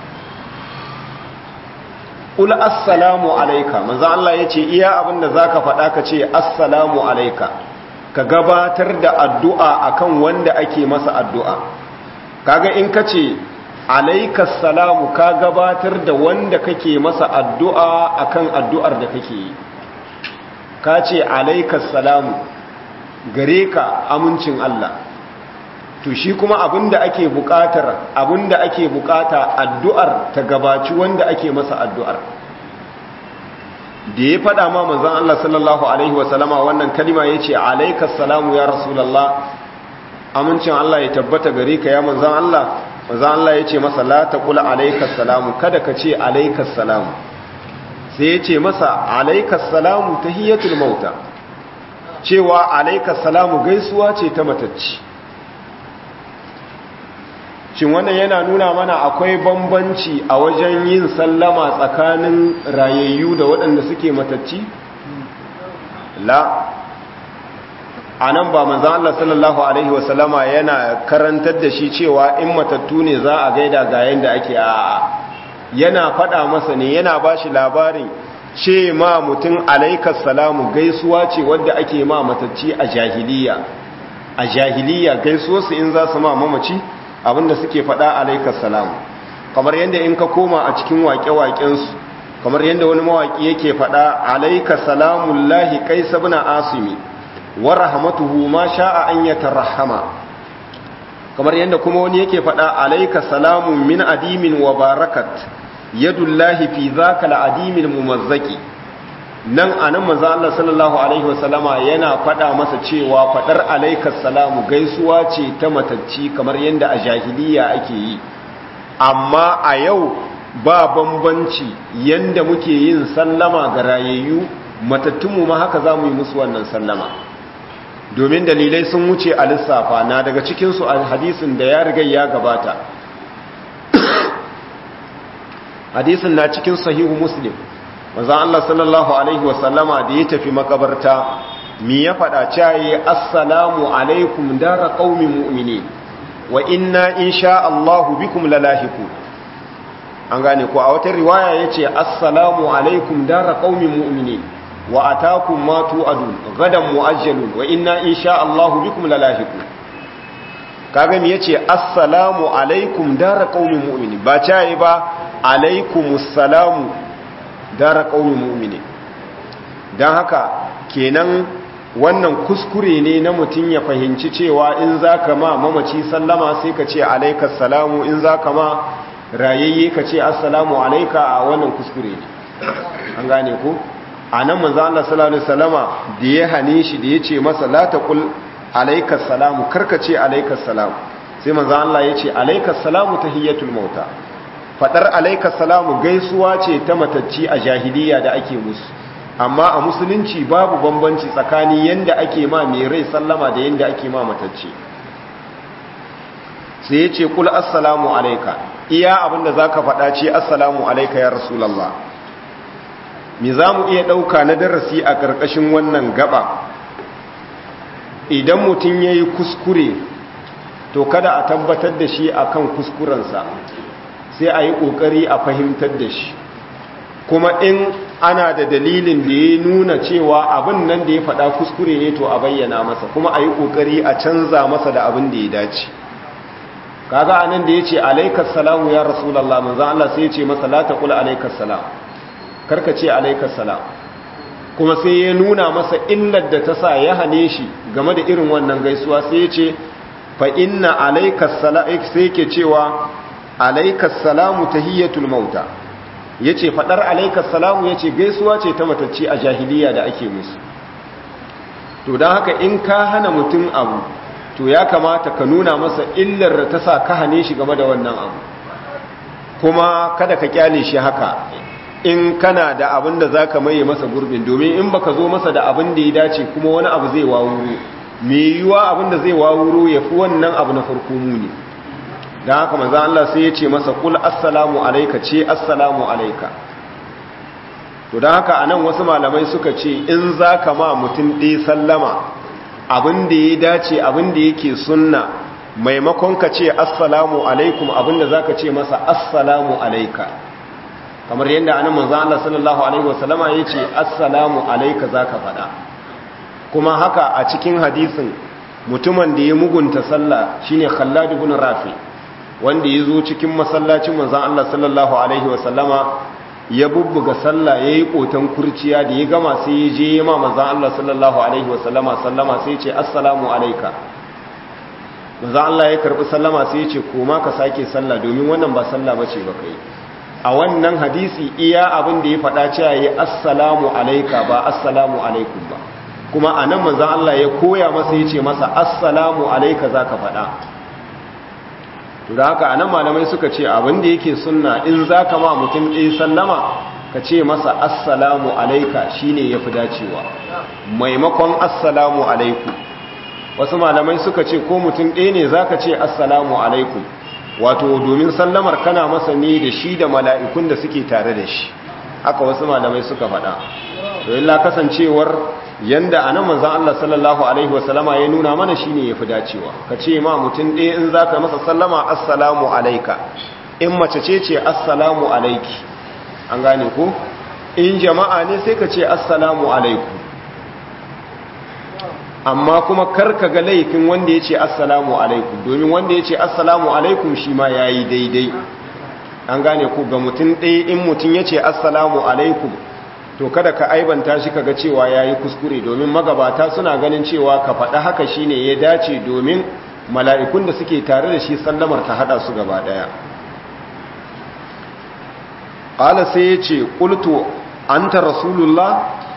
Kula assalamu alaika manzo Allah yace iya abinda zaka faɗa ka ce assalamu alaika ka gabatar da addu'a akan wanda ake masa addu'a kaga in kace alaika salamu ka gabatar da wanda kake masa addu'a akan addu'ar da kake yi ka ce alaika salamu gare ka amincin Allah to shi kuma abinda ake buƙatar abinda ake buƙata addu'ar ta gabaci wanda ake masa addu'ar da ya faɗa ma manzon Allah sallallahu alaihi wasallama wannan kalima yace alaikas salamu ya rasulullah amincin Allah ya tabbata gare ka ya manzon Allah manzon Allah yace masa la taqul alaikas salamu kada ka ce alaikas salamu sai yace masa alaikas salamu tahiyatul mauta cewa alaikas salamu gaisuwa ce ta matacci shin wannan yana nuna mana akwai bambanci a wajen yin sallama tsakanin rayayyu da waɗanda suke matacci? la a nan ba manzan Allah sallallahu Alaihi wasallama yana karantar da shi cewa in matattu ne za a gaida ga yadda ake a yana faɗa masa ne yana ba shi labarin ce ma mutum alaikas salamu gaisuwa ce wadda ake ma matacci a jahiliya a jahiliya gaisuwarsu in za su ma mamaci abinda suke faɗa alaikas salamu kamar yadda in ka koma a cikin waƙe-waƙensu kamar yadda wani mawaƙi yake faɗa alaikas salamun lahi kai sabina asimi wa rahmatuhu ma sha'a an yatarahama kamar yadda kuma wani yake faɗa alaikas salamun min adimin wa barakat yadullahi fi zaka al'adimin mumazzaki nan a nan maza Allah sallallahu Alaihi wasallama yana faɗa masa cewa faɗar alaikas salamu gaisuwa ce ta matacci kamar yadda a jahiliya ake yi amma a yau ba bambanci yadda muke yin sallama ga rayayyu matattunmu ma haka za mu yi musu wannan sallama domin dalilai sun wuce a lissafa na daga cikinsu a hadisin da ya riga ya gabata hadisin na cikin sahihu muslim manzon Allah sallallahu alaihi wasallama da ya tafi makabarta mi ya faɗa caye assalamu alaikum dara qaumin mu'minin wa inna insha Allah bikum lalahiku an gane ko a wata riwaya yace assalamu alaikum dara qaumin mu'minin wa atakum ma tu'adun gadan mu'ajjalun wa inna insha Allah bikum lalahiku kaga mi yace assalamu alaikum dara qaumin mu'minin ba caye ba alaikumus salamu dara ƙaunin mu'mini don haka kenan wannan kuskure ne na mutum ya fahimci cewa in za ka ma mamaci sallama sai ka ce alaikas salamu in za ka ma rayayye ka ce assalamu alaika a wannan kuskure ne an gane ku a nan manzo Allah sallallahu alaihi wasallama da ya hane shi da ya ce masa la taqul alaikas salamu karka ce alaikas salamu sai manzo Allah ya ce alaikas salamu tahiyatul mauta fadar alaika salamu gaisuwa ce ta matacci a jahiliya da ake musu amma a musulunci babu bambanci tsakani yanda ake ma mai rai sallama da yanda ake ma matacci sai ya ce kul assalamu alaika iya abinda za ka faɗa ce assalamu alaika ya rasulallah mi za mu iya ɗauka na darasi a ƙarƙashin wannan gaba idan mutum ya yi kuskure to kada a tabbatar da shi akan kuskurensa sai a yi ƙoƙari a fahimtar da shi kuma in ana da dalilin da ya nuna cewa abin nan da ya faɗa kuskure ne to a bayyana masa kuma a yi ƙoƙari a canza masa da abin da ya dace kaga anan da ya ce alaikas salamu ya rasulallah manzan Allah sai ya ce masa la taqul alaikas salam karka ce alaikas salam kuma sai ya nuna masa illar da ta sa ya hane shi game da irin wannan gaisuwa sai ya ce fa inna alaikas salam sai ke cewa alaikas salamu tahiyyatul mauta yace fadar alaikas salamu yace gaisuwa ce ta matacci a jahiliya da ake musu to dan haka in ka hana mutum abu to ya kamata ka nuna masa illar da ta sa ka hane shi game da wannan abu kuma kada ka kyale shi haka in kana da abin da zaka maye masa gurbin domin in baka zo masa da abin da ya dace kuma wani abu zai wawuro me yiwa abin da zai wawuro yafi wannan abu na farko muni don haka manzan Allah sai ya ce masa kul assalamu alaika ce assalamu alaika to don haka a nan wasu malamai suka ce in za ka ma mutum ɗaya sallama abin da ya dace abin da yake sunna maimakon ka ce assalamu alaikum abin da za ka ce masa assalamu alaika kamar yadda anan manzan Allah sallallahu alaihi wasallama ya ce assalamu alaika za ka faɗa kuma haka a cikin hadisin mutumin da ya mugunta sallah shine khallad ibn rafi' wanda ya zo cikin masallacin manzan Allah sallallahu Alaihi wasallama ya bubbuga sallah ya yi ƙoton kurciya da ya gama sai ya je ya ma manzan Allah sallallahu Alaihi wasallama sallama sai ce assalamu alaika manzan Allah ya karɓi sallama sai ya ce koma ka sake sallah domin wannan ba sallah ba ce ba kai a wannan hadisi iya abin da ya faɗa cewa ya assalamu alaika ba assalamu alaikum ba kuma a nan manzan Allah ya koya masa ya ce masa assalamu alaika za ka faɗa da haka a nan malamai suka ce abinda yake sunna in za ka ma mutum ɗaya sallama ka ce masa assalamu alaika shine ya fi dacewa maimakon assalamu alaikum wasu malamai suka ce ko mutum ɗaya ne za ka ce assalamu alaikum wato domin sallamar kana masa ne da shi da mala'ikun da suke tare da shi haka wasu malamai suka faɗa to illa kasancewar yanda anan manzon Allah sallallahu alaihi wasallama ya nuna mana shine yafi dacewa ka ce ma mutum ɗaya in zaka masa sallama assalamu alayka in mace ce ce assalamu alayki an gane ko in jama'a ne sai ka ce assalamu alaikum amma kuma karka ga laifin wanda ya ce assalamu alaikum domin wanda ya ce assalamu alaikum shi ma yayi daidai an gane ko ga mutum ɗaya in mutum ya ce assalamu alaikum to kada ka aibanta shi kaga cewa yayi kuskure domin magabata suna ganin cewa ka faɗa haka shine ya dace domin mala'ikun da suke tare da shi sallamar ta hada su gaba daya qala sai yace qultu anta rasulullah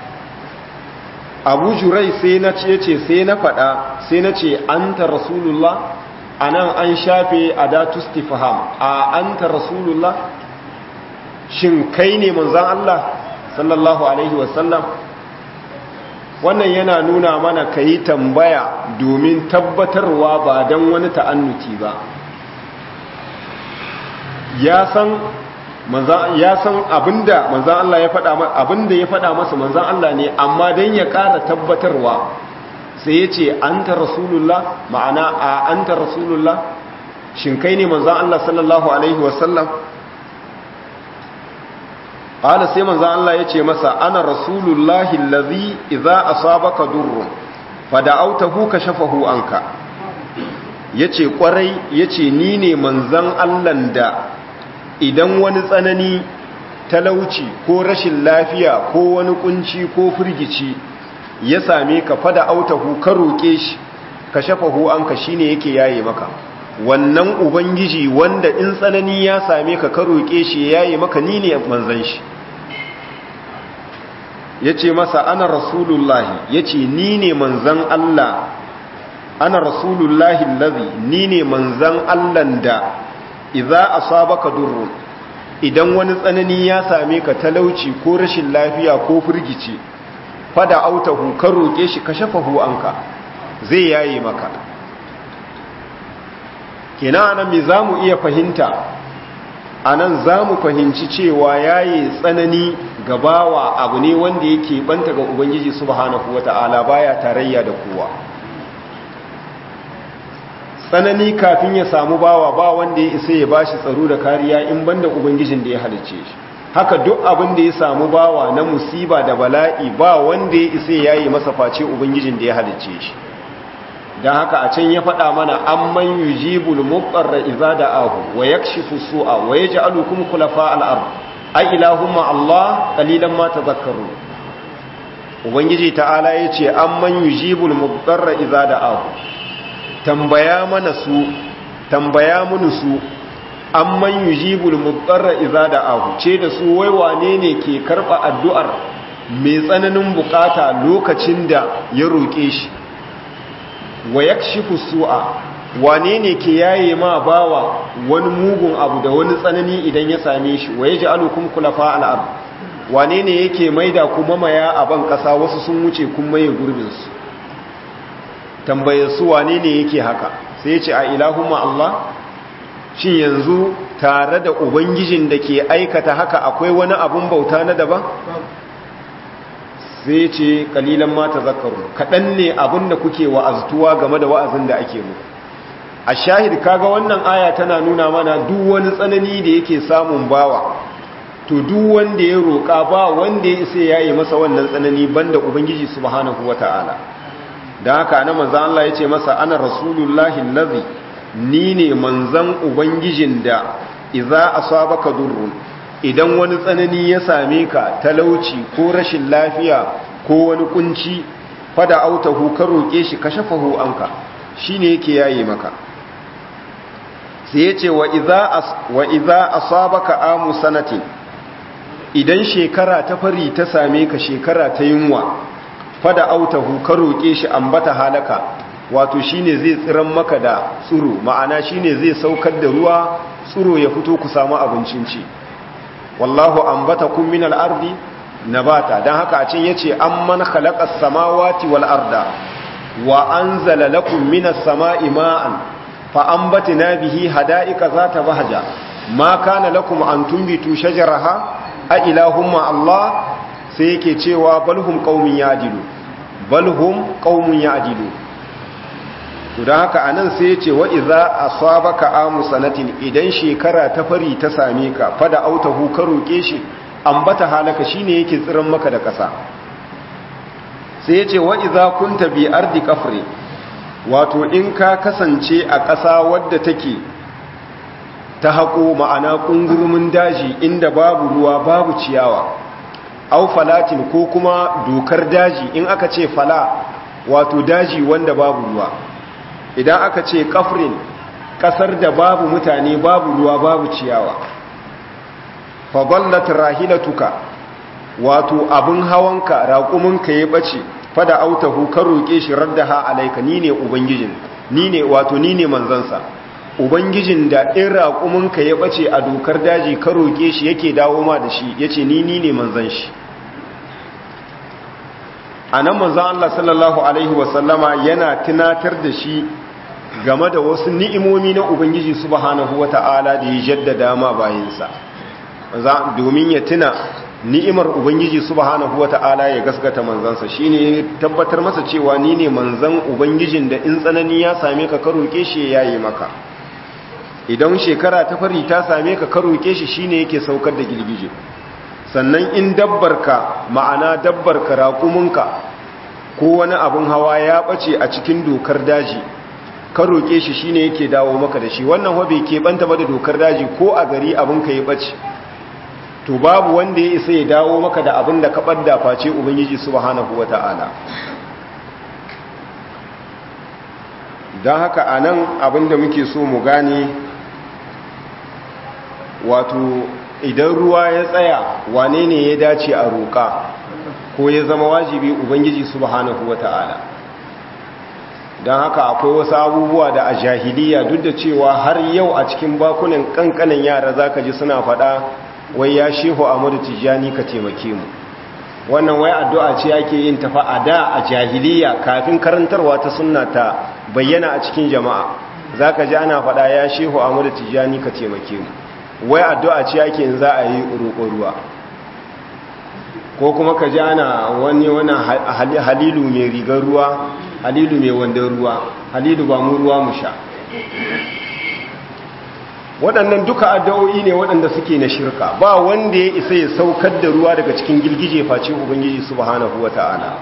abu jurai sai na ce yace sai na faɗa sai na ce anta rasulullah anan an shafe adatu istifham a anta rasulullah shin kai ne manzon Allah sallallahu alaihi wasallam wannan yana nuna mana ka yi tambaya domin tabbatarwa ba don wani ta'annuti ba ya san ya san abinda manzan Allah ya faɗa abinda ya faɗa masa manzan Allah ne amma don ya ƙara tabbatarwa sai ya ce an ta rasulullah ma'ana a an ta rasulullah shin kai ne manzan Allah sallallahu alaihi wasallam qala sai manzo Allah yace masa ana rasulullahi allazi idza asabaka durrun fada'awtahu kashafahu anka yace kwarai yace ni ne manzon Allah da idan wani tsanani talauci ko rashin lafiya ko wani kunci ko firgici ya same ka fada'awtahu ka roke shi kashafahu anka shine yake yaye maka wannan ubangiji wanda in tsanani ya same ka ka roke shi yaye maka ni ne manzon shi ya ce masa ana rasulullahi ya ce ni ne manzan Allah ana rasulullahi lazi ni ne manzan Allah da iza a sabaka durrun idan wani tsanani ya same ka talauci ko rashin lafiya ko firgici fada autahu ka roƙe shi ka shafahu anka zai yaye maka kenan anan me za mu iya fahimta anan za mu fahimci cewa yaye tsanani gabawa abu ne wanda yake banta ga ubangiji subhanahu wata'ala baya tarayya da kowa tsanani kafin ya samu bawa ba wanda ya isa ya bashi tsaro da kariya in banda ubangijin da ya halicce shi haka duk abin da ya samu bawa na musiba da bala'i ba wanda ya isa ya yi masa face ubangijin da ya halicce shi don haka a can ya faɗa mana an man yujibul muqarra idza da'ahu wa yakshifu su'a wa yaj'alukum khulafa al-ard ai ilahumma Allah qalilan ma tadhakkaru ubangiji ta'ala yace amman yujibul mudarra idza da'ahu tambaya mana su tambaya mun su amman yujibul mudarra idza da'ahu ce da su wai wane ne ke karba addu'ar mai tsananin bukata lokacin da ya roke shi wa yakshifu su'a wane ne ke yaye ma bawa wani mugun abu da wani tsanani idan ya same shi wa ya ji alukun kulafa al'ab wane ne yake maida kuma maya a ban ƙasa wasu sun wuce kun maye gurbinsu tambayar su wane ne yake haka sai ya ce a ilahumma Allah shi yanzu tare da ubangijin da ke aikata haka akwai wani abun bauta na daban sai ce kalilan mata zakaru kaɗan ne abin da kuke wa'aztuwa game da wa'azin da ake muku a shahid kaga wannan aya tana nuna mana duk wani tsanani da yake samun bawa to duk wanda ya roƙa ba wanda ya isa yayi masa wannan tsanani banda ubangiji subhanahu wata'ala dan haka na manzo Allah yace masa ana rasulullahi allazi ni ne manzan ubangijin da idza asabaka durrun idan wani tsanani ya same ka talauci ko rashin lafiya ko wani kunci fada autahu ka roƙe shi ka shafahu anka shine yake yaye maka sai yace wa idza wa idza asabaka amu sanatin idan shekara ta fari ta same ka shekara ta yunwa fada autahu ka roƙe shi ambata halaka wato shine zai tsiran maka da tsuro ma'ana shine zai saukar da ruwa tsuro ya fito ku samu abincin ci wallahu ambatakum min al-ardi nabata dan haka a cin yace amman khalaqas samawati wal arda wa anzala lakum minas sama'i ma'an fa ambatna bihi hada'ika zata bahja ma kana lakum an tumbitu shajaraha a ilahumma Allah sai yake cewa balhum qaumin ya'dilu balhum qaumun ya'dilu to dan haka anan sai yace wa idza asabaka amu sanatin idan shekara ta fari ta same ka fada autahu ka roke shi ambata halaka shine yake tsiran maka da ƙasa sai yace wa idza kunta bi ardi kafri wato in ka kasance a ƙasa wadda take ta haƙo ma'ana ƙungurumin daji inda babu ruwa babu ciyawa au falatin ko kuma dokar daji in aka ce fala wato daji wanda babu ruwa idan aka ce kafrin ƙasar da babu mutane babu ruwa babu ciyawa fadallat rahilatuka wato abin hawanka raƙuminka ya ɓace fada autahu ka roƙe shi raddaha alaika ni ne ubangijin ni ne wato ni ne manzansa ubangijin da in raƙuminka ya ɓace a dokar daji ka roƙe shi yake dawo ma da shi ya ce ni ni ne manzan shi a nan manzan Allah sallallahu Alaihi wasallama yana tunatar da shi game da wasu ni'imomi na ubangiji subhanahu wa ta'ala da ya jaddada ma bayansa domin ya tuna ni'imar ubangiji subhanahu wata'ala ya gaskata manzansa shine tabbatar masa cewa ni ne manzan ubangijin da in tsanani ya same ka ka roke shi ya yayi maka idan shekara ta fari ta same ka ka roke shi shine yake saukar da girgije sannan in dabbarka ma'ana dabbarka raƙuminka ko wani abin hawa ya bace a cikin dokar daji ka roke shi shine yake dawo maka da shi wannan wa bai keɓanta ba da dokar daji ko a gari abin ka ya bace to babu wanda ya isa ya dawo maka da abin da ka ɓadda face ubangiji subhanahu wa ta'ala don haka a nan abin da muke so mu gane wato idan ruwa ya tsaya wane ne ya dace a roƙa ko ya zama wajibi ubangiji subhanahu wa ta'ala don haka akwai wasu abubuwa da a jahiliya duk da cewa har yau a cikin bakunan kankanin yara zaka ji suna faɗa wai ya shehu amadu tijjani ka taimake mu wannan wai addu'a ce ake yin tafa a da a jahiliya kafin karantarwa ta sunna ta bayyana a cikin jama'a zaka ji ana faɗa ya shehu amadu tijjani ka taimake mu wai addu'a ce ake yin za a yi roƙo ruwa ko kuma ka ji ana wani wani halilu mai rigar ruwa halilu mai wandon ruwa halilu ba mu ruwa mu sha waɗannan duka addu'o'i ne waɗanda suke na shirka ba wanda ya isa ya saukar da ruwa daga cikin girgije face ubangiji subhanahu wata'ala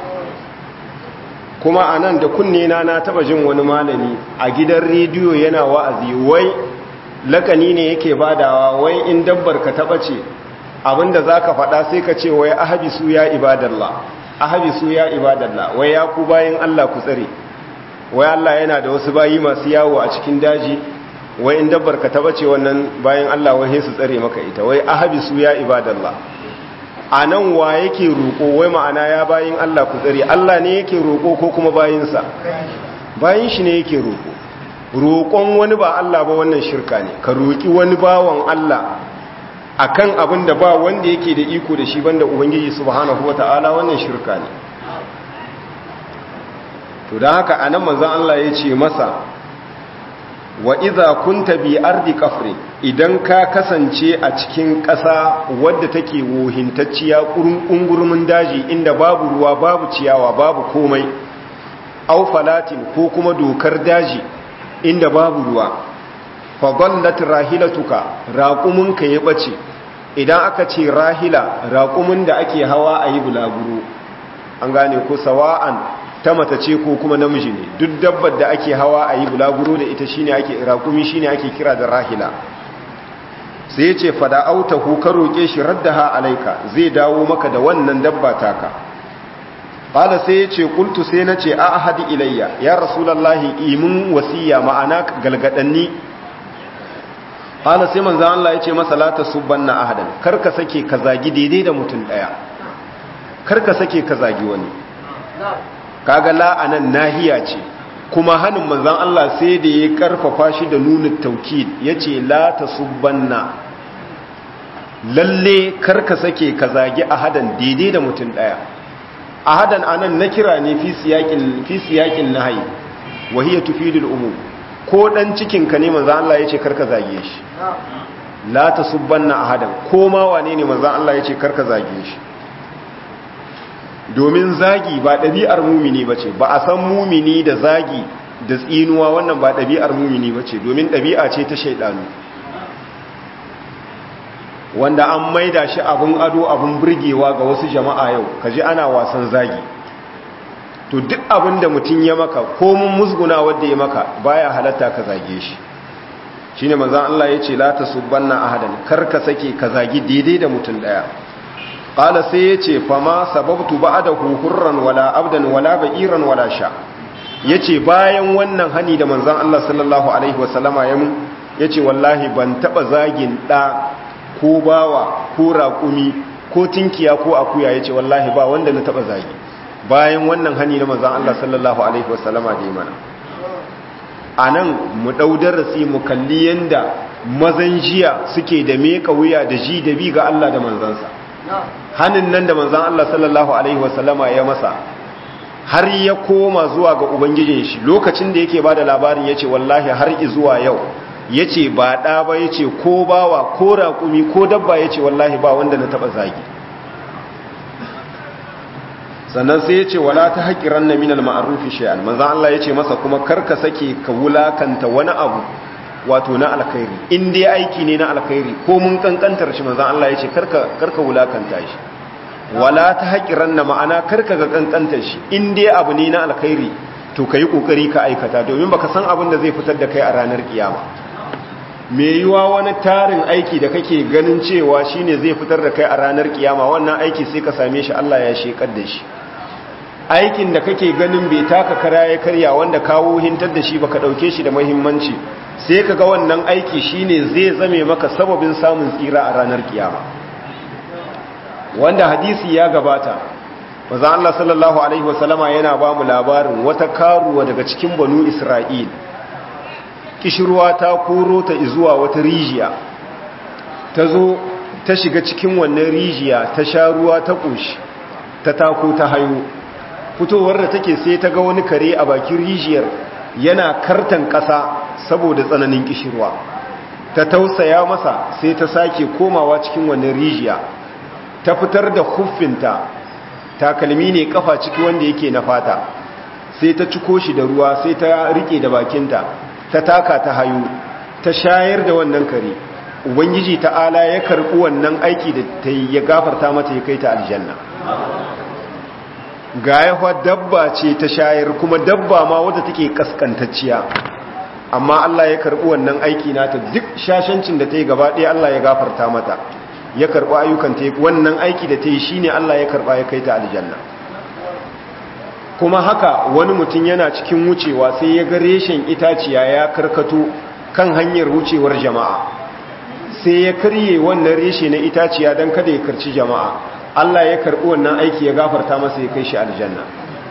kuma a nan da kunne na na taba jin wani malami a gidan rediyo yana wa'azi wai lakani ne yake badawa wai in dabbar ka taba ce abinda za ka faɗa sai ka ce wai ahabisu ya ibadallah ahabisu ya ibadallah wai ya ku bayan allah ku tsare wai allah yana da wasu bayi masu yawo a cikin daji wai in dabbar ka taba ce wannan bayan Allah wai su tsare maka ita wai ahabisu ya ibadallah anan wa yake roko wai ma'ana ya bayin Allah ku tsare Allah ne yake roko ko kuma bayinsa bayin shi ne yake roko roƙon wani ba Allah ba wannan shirka ne ka roki wani bawan Allah akan abin da ba wanda yake da iko da shi banda ubangiji subhanahu wataala wannan shirka ne to dan haka anan manzon Allah ya ce masa wa iza kunta bi ardi kafri idan ka kasance a cikin ƙasa wadda take wohintacciya ƙungurmin daji inda babu ruwa babu ciyawa babu komai au falatin ko kuma dokar daji inda babu ruwa fadallat rahilatuka raqumunka ya bace idan aka ce rahila raqumun da ake hawa ayi bulaguro an gane ko sawa'an ta mata ce ko kuma namiji ne duk dabbar da ake hawa a yi bulaguro da ita shine ake rakumi shine ake kira da rahila sai ya ce fada autahu ka roƙe shi raddaha alaika zai dawo maka da wannan dabba taka qala sai ya ce qultu sai na ce a ahadi ilayya ya rasulullahi imin wasiya ma'ana galgadanni qala sai manzo Allah ya ce masa la tasubbanna ahadan kar ka sake ka zagi daidai da mutum daya kar ka sake ka zagi wani kaga la anan nahiya ce kuma hannun manzan Allah sai da ya karfafa shi da nuna taukid ya ce la ta subbanna lalle karka sake ka zagi ahadan daidai da mutum ɗaya ahadan anan na kira ne fi siyakin na hayi wahiyya tufidul umu ko ɗan cikinka ne manzan Allah ya ce karka zage shi la ta subbanna ahadan ko ma wane ne manzan Allah ya ce karka zage shi domin zagi ba ɗabi'ar mumini ba ce ba a san mumini da zagi da tsinuwa wannan ba ɗabi'ar mumini ba ce domin ɗabi'a ce ta shaidanu wanda an maida shi abin ado abin burgewa ga wasu jama'a yau kaji ana wasan zagi to duk abin da mutum ya maka ko mun musguna wadda ya maka baya halatta ka zage shi shine manzon Allah ya ce la tasubbanna ahadan kar ka sake ka zagi daidai da mutum daya qala sai yace fama sababtu ba'dahu hurran wala abdan wala ba'iran wala sha yace bayan wannan hani da manzon Allah sallallahu alaihi wasallama ya mun yace wallahi ban taba zagin da ko bawa ko raƙumi ko tinkiya ko akuya yace wallahi ba wanda na taba zagi bayan wannan hani da manzon Allah sallallahu alaihi wasallama da ya mana anan mu dau darasi mu kalli yanda mazan jiya suke da meka wuya da ji da bi ga Allah da manzansa hannun nan da manzan Allah sallallahu Alaihi wasallama ya masa har ya koma zuwa ga Ubangijin shi lokacin da yake ba da labarin ya ce wallahi har zuwa yau ya ce ba ɗa ba ya ce ko bawa ko raƙumi ko dabba ya ce wallahi ba wanda na taɓa zagi sannan sai ya ce wala ta haƙiran na minal ma'arufi shay'an manzan Allah ya ce masa kuma karka sake ka wulakanta wani abu wato na alkhairi in dai aiki ne na alkhairi ko mun kankantar shi manzon Allah ya ce karka karka wulakanta shi wala ta haƙiran na ma'ana karka ga kankantar shi in dai abu ne na alkhairi to kai kokari ka aikata domin baka san abin da zai fitar da kai a ranar kiyama me yiwa wani tarin aiki da kake ganin cewa shine zai fitar da kai a ranar kiyama wannan aiki sai ka same shi Allah ya shekar da shi aikin da kake ganin bai taka kara ya karya wanda kawo hintar da shi baka dauke shi da muhimmanci sai ka ga wannan aiki shine zai zame maka sababin samun tsira a ranar kiyama wanda hadisi ya gabata maza Allah sallallahu alaihi wasallama yana ba mu labarin wata karuwa daga cikin banu Isra'il kishirwa ta koro ta zuwa wata rijiya ta zo ta shiga cikin wannan rijiya ta sha ruwa ta ƙoshi ta tako ta hayo fitowar da take sai ta ga wani kare a bakin rijiyar yana kartan ƙasa saboda tsananin kishirwa ta tausaya masa sai ta sake komawa cikin wannan rijiya ta fitar da huffinta takalmi ne kafa ciki wanda yake na fata sai ta ciko shi da ruwa sai ta rike da bakinta ta taka ta hayo ta shayar da wannan kare ubangiji ta'ala ya karɓi wannan aiki da ta yi ya gafarta mata ya kai ta aljanna ga yawa dabba ce ta shayar kuma dabba ma wadda take kaskantacciya amma Allah ya karɓi wannan aiki nata duk shashancin da ta yi gaba ɗaya Allah ya gafarta mata ya karɓi ayyukan ta wannan aiki da ta yi shine Allah ya karɓa ya kai ta aljanna kuma haka wani mutum yana cikin wucewa sai ya ga reshen itaciya ya karkato kan hanyar wucewar jama'a sai ya karye wannan reshe na itaciya don kada ya karci jama'a Allah ya karɓi wannan aiki ya gafarta masa ya kai shi aljanna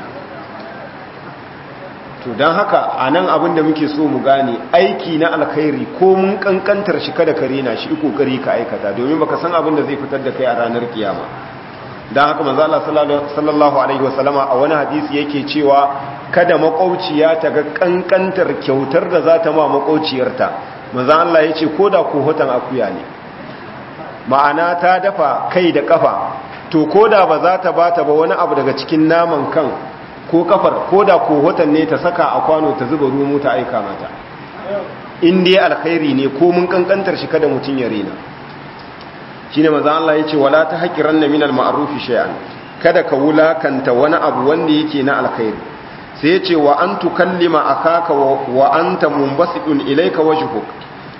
to don haka a nan abin da muke so mu gane aiki na alkhairi ko mun kankantar shi kada ka rena shi kokari ka aikata domin baka san abin da zai fitar da kai a ranar kiyama don haka manzo Allah sallallahu alaihi wasallama a wani hadisi yake cewa kada makwauciya ta ga kankantar kyautar da za ta ma makwauciyarta manzo Allah ya ce ko da ko hotan akuya ne ma'ana ta dafa kai da kafa to ko da ba za ta bata ba wani abu daga cikin naman kan ko kafar ko da ko hotan ne ta saka a kwano ta zuba rumu ta aika mata in dai alkhairi ne ko mun kankantar shi kada mutun ya rena shine manzo Allah yace wala ta haqiranna minal ma'rufi shay'an kada ka wulakanta wani abu wanda yake na alkhairi sai yace wa an tukallima akaka wa anta munbasidun ilayka wajhuk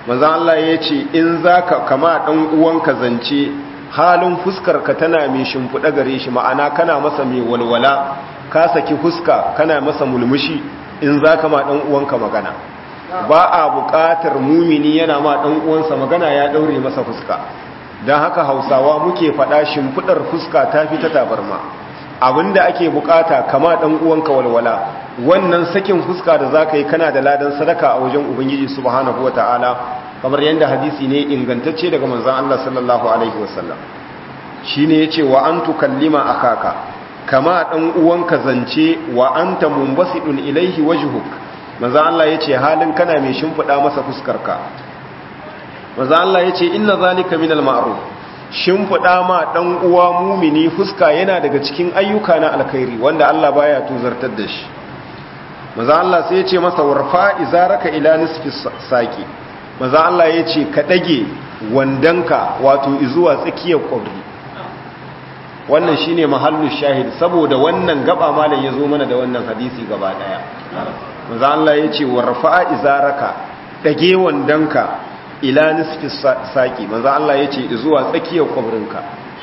manzan Allah ya ce in za ka kama ɗan uwanka zance halin fuskarka tana mai shimfiɗa gare shi ma'ana kana masa mai walwala ka saki fuska kana masa mulmushi in za ka ma ɗan uwanka magana ba a buƙatar mumini yana ma ɗan uwansa magana ya ɗaure masa fuska don haka hausawa muke faɗa shimfiɗar fuska ta fi ta tabarma abinda ake buƙata kama ɗan uwanka walwala wannan sakin fuska da za ka yi kana da ladan sadaka a wajen ubangiji subhanahu wata'ala kamar yadda hadisi ne ingantacce daga manzan Allah sallallahu alaihi wasallam shi ne ya ce wa an tukallima akaka kama ɗan uwanka zance wa an ta mumbasiɗun ilaihi wajhuk manzan Allah ya ce halin kana mai shimfiɗa masa fuskarka manzan Allah ya ce inna zalika minal ma'ruf shimfiɗa ma ɗan uwa mumini fuska yana daga cikin ayyuka na alkhairi wanda Allah baya tuzartar da shi maza Allah sai ya ce masa warfa izaraka ila nisfi saki maza Allah ya ce ka ɗage wandanka wato izuwa tsakiyar ƙwabri wannan shine mahallu shahid saboda wannan gaba malam ya zo mana da wannan hadisi gaba ɗaya maza Allah ya ce warfa izaraka ɗage wandanka ila nisfi saki maza Allah ya ce izuwa tsakiyar ƙwabrinka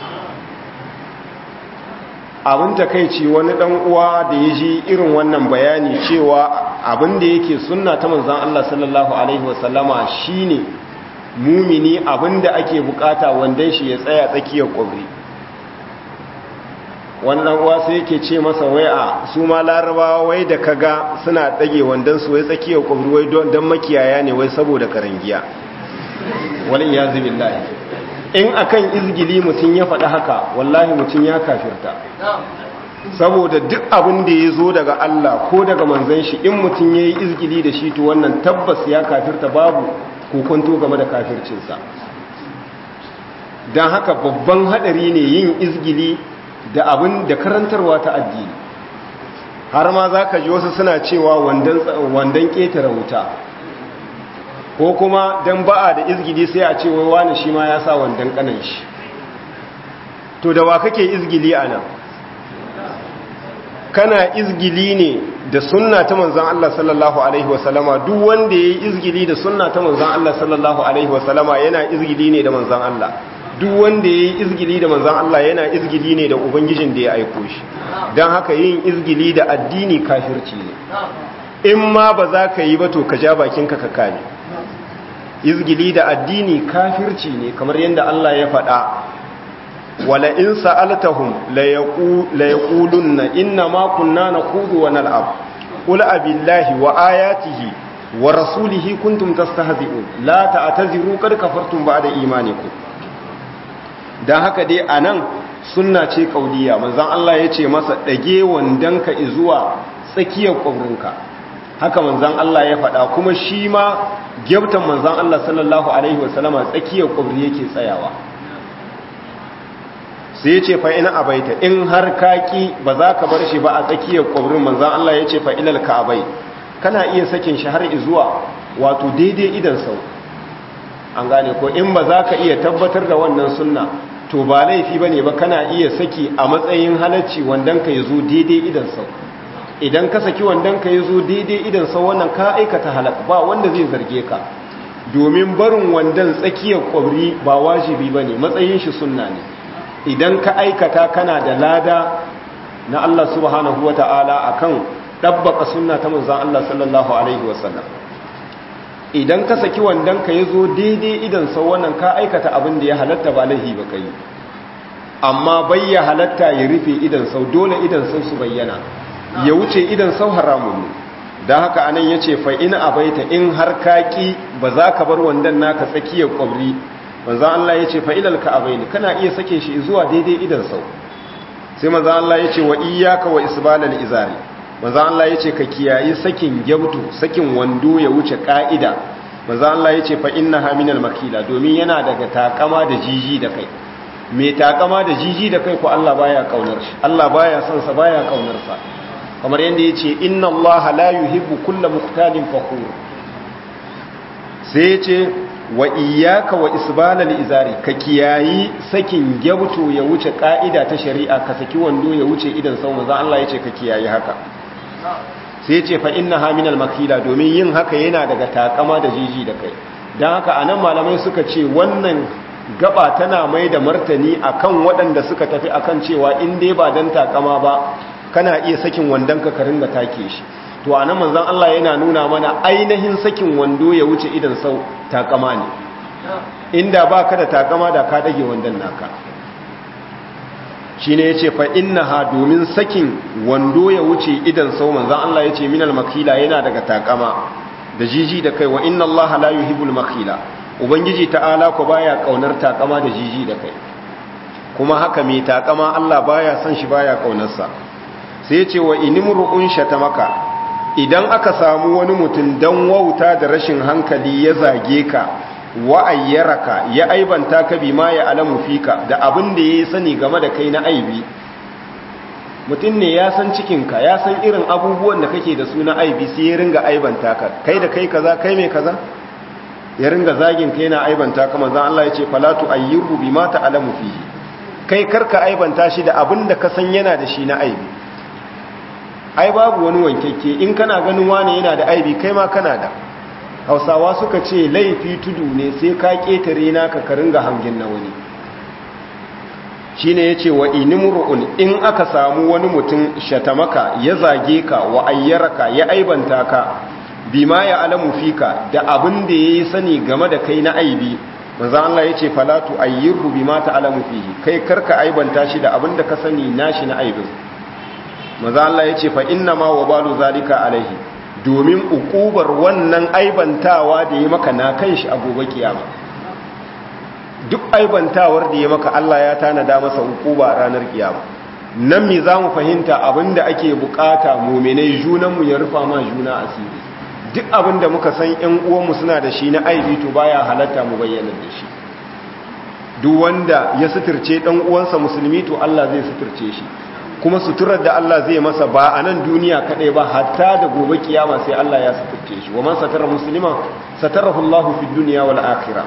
abin takaici wani dan uwa da ya ji irin wannan bayani cewa abin da yake sunna ta manzan Allah sallallahu alaihi wasallama shine mumini abin da ake bukata wandan shi ya tsaya tsakiyar kwabri wannan uwa sai yake ce masa wai a su ma larabawa wai da kaga suna dage wandan su wai tsakiyar kwabri wai don makiyaya ne wai saboda karangiya wal iyazu billahi in akan izgili mutum ya faɗi haka wallahi mutum ya kafirta saboda duk abin da ya zo daga Allah ko daga manzan shi in mutum ya yi izgili da shi to wannan tabbas ya kafirta babu kokonto game da kafircinsa don haka babban haɗari ne yin izgili da abin da karantarwa ta addini har ma za ka ji wasu suna cewa wandan ƙetare wuta ko kuma dan ba'a da izgili sai a ce wai wani shi ma ya sa wandan kanan shi to da wa kake izgili a nan kana izgili ne da sunna ta manzan Allah sallallahu alaihi wasallama duk wanda ya yi izgili da sunna ta manzan Allah sallallahu alaihi wasallama yana izgili ne da manzan Allah duk wanda ya yi izgili da manzan Allah yana izgili ne da ubangijin da ya aiko shi don haka yin izgili da addini kafirci ne in ma ba za ka yi ba to ka ja bakinka ka kame izgili da addini kafirci ne kamar yadda Allah ya faɗa wala in sa'altahum la yaqulunna inna ma kunna naqudu wa nal'ab qul abillahi wa ayatihi wa rasulihi kuntum tastahzi'un la ta'taziru qad kafartum ba'da imanikum dan haka dai anan sunna ce kauliya manzon Allah yace masa dage wandanka zuwa tsakiyar kwabrinka haka manzan Allah ya faɗa kuma shi ma gyabtan manzan Allah sallallahu Alaihi wasallama tsakiyar ƙwabri yake tsayawa sai ya ce fa'ina abaita in har kaki ba za ka bar shi ba a tsakiyar ƙwabrin manzan Allah ya ce fa'ilal ka abai kana iya sakin shi har izuwa wato daidai idan sau an gane ko in ba za ka iya tabbatar da wannan sunna to ba laifi ba ne ba kana iya saki a matsayin halacci wandan ka ya zo daidai idan sau idan ka saki wandon ka yi zo daidai idan sau wannan ka aikata halak ba wanda zai zarge ka domin barin wandon tsakiyar kwabri ba wajibi ba ne matsayin shi sunna ne idan ka aikata kana da lada na Allah subhanahu wa ta'ala a kan ɗabbaka sunna ta manzan Allah sallallahu Alaihi wasallam idan ka saki wandon ka yi zo daidai idan sau wannan ka aikata abin da ya halatta ba laihi ba ka yi amma bai ya halatta ya rufe idan sau dole idan sau su bayyana ya wuce idan sau haramun ne da haka anan ya ce fa'ina a baita in har kaƙi ba za ka bar wandan naka tsakiyar ƙwabri manzan Allah ya ce fa'ilal ka a baini kana iya sake shi zuwa daidai idan sau sai manzan Allah ya ce wa iyaka wa isbalal izari manzan Allah ya ce ka kiyayi sakin gyabtu sakin wando ya wuce ƙa'ida manzan Allah ya ce fa'inna haminal makila domin yana daga takama da jiji da kai mai takama da jiji da kai ko Allah baya kaunar shi Allah baya son sa baya kaunar sa kamar yadda ya ce inna Allah la yuhibbu kulla muktalin fakhur sai ya ce wa iyyaka wa isbalal izari ka kiyayi sakin gyabto ya wuce ka'ida ta shari'a ka saki wando ya wuce idan sau manzo Allah ya ce ka kiyayi haka sai ya ce fa innaha minal makila domin yin haka yana daga takama da jiji da kai don haka a nan malamai suka ce wannan gaba tana mai da martani akan waɗanda suka tafi akan cewa in dai ba don takama ba kana iya sakin wandon ka ringa take shi to a nan manzan Allah yana nuna mana ainihin sakin wando ya wuce idan sau takama ne inda ba ka da takama da ka dage wandon naka shi ne ya ce fa inna ha domin sakin wando ya wuce idan sau manzan Allah ya ce minal makila yana daga takama da jiji da kai wa inna Allah la yuhibbul makila ubangiji ta'ala ko baya kaunar takama da jiji da kai kuma haka mai takama Allah baya son shi baya kaunarsa sai ce wa inimru'un shatamaka idan aka samu wani mutum dan wauta da rashin hankali ya zage ka wa ayyaraka ya aibanta ka bima ya alamu fika da abin da yayi sani game da kai na aibi mutum ne ya san cikinka ya san irin abubuwan da kake da su na aibi sai ya ringa aibanta ka kai da kai kaza kai mai kaza ya ringa zagin ka yana aibanta ka manzon Allah ya ce falatu ayyuru bima ta'lamu fihi kai karka aibanta shi da abin da ka san yana da shi na aibi ai babu wani wankekke in kana ganin wani yana da aibi kai ma kana da hausawa suka ce laifi tudu ne sai ka ketare naka ka ringa hangin na wani shine yace wa inimru'un in aka samu wani mutum shatamaka ya zage ka wa ayyaraka ya aibanta ka bima ya alamu fika da abin da yayi sani game da kai na aibi manzo Allah yace falatu ayyirhu bima ta'lamu fihi kai karka aibanta shi da abin da ka sani nashi na aibin manzo Allah yace fa inna ma wabalu zalika alaihi domin ukubar wannan aibantawa da ya maka na kanshi a gobe kiyama duk aibantawar da ya maka Allah ya tanada masa ukuba ranar kiyama nan me zamu fahimta abinda ake bukata mu'minai junanmu ya rufa ma juna asiri duk abin da muka san ‘yan uwanmu suna da shi na aibi to baya halatta mu bayyana da shi duk wanda ya suturce ɗan uwansa musulmi to Allah zai suturce shi kuma suturar da Allah zai masa ba a nan duniya kaɗai ba hatta da gobe kiyama sai Allah ya suturce shi wa man satara musulman satarahu Allahu fi duniya wal akhirah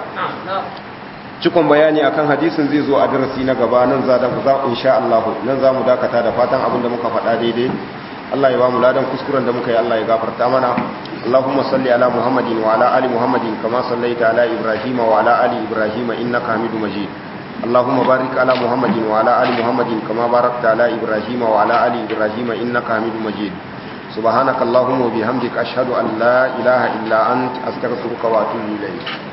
cikon bayani akan hadisin zai zo a darasi na gaba nan za da za insha Allah nan za mu dakata da fatan abin da muka faɗa daidai Allah ya ba mu ladan kuskuren da muka yi Allah ya gafarta mana Allahumma salli ala Muhammadin wa ala ali Muhammadin kama sallaita ala Ibrahim wa ala ali Ibrahim innaka Hamidum Majid Allahumma barik ala Muhammadin wa ala ali Muhammadin kama barakta ala Ibrahim wa ala ali Ibrahim innaka Hamidum Majid Subhanaka Allahumma wa bihamdika ashhadu an la ilaha illa anta astaghfiruka wa atubu ilayk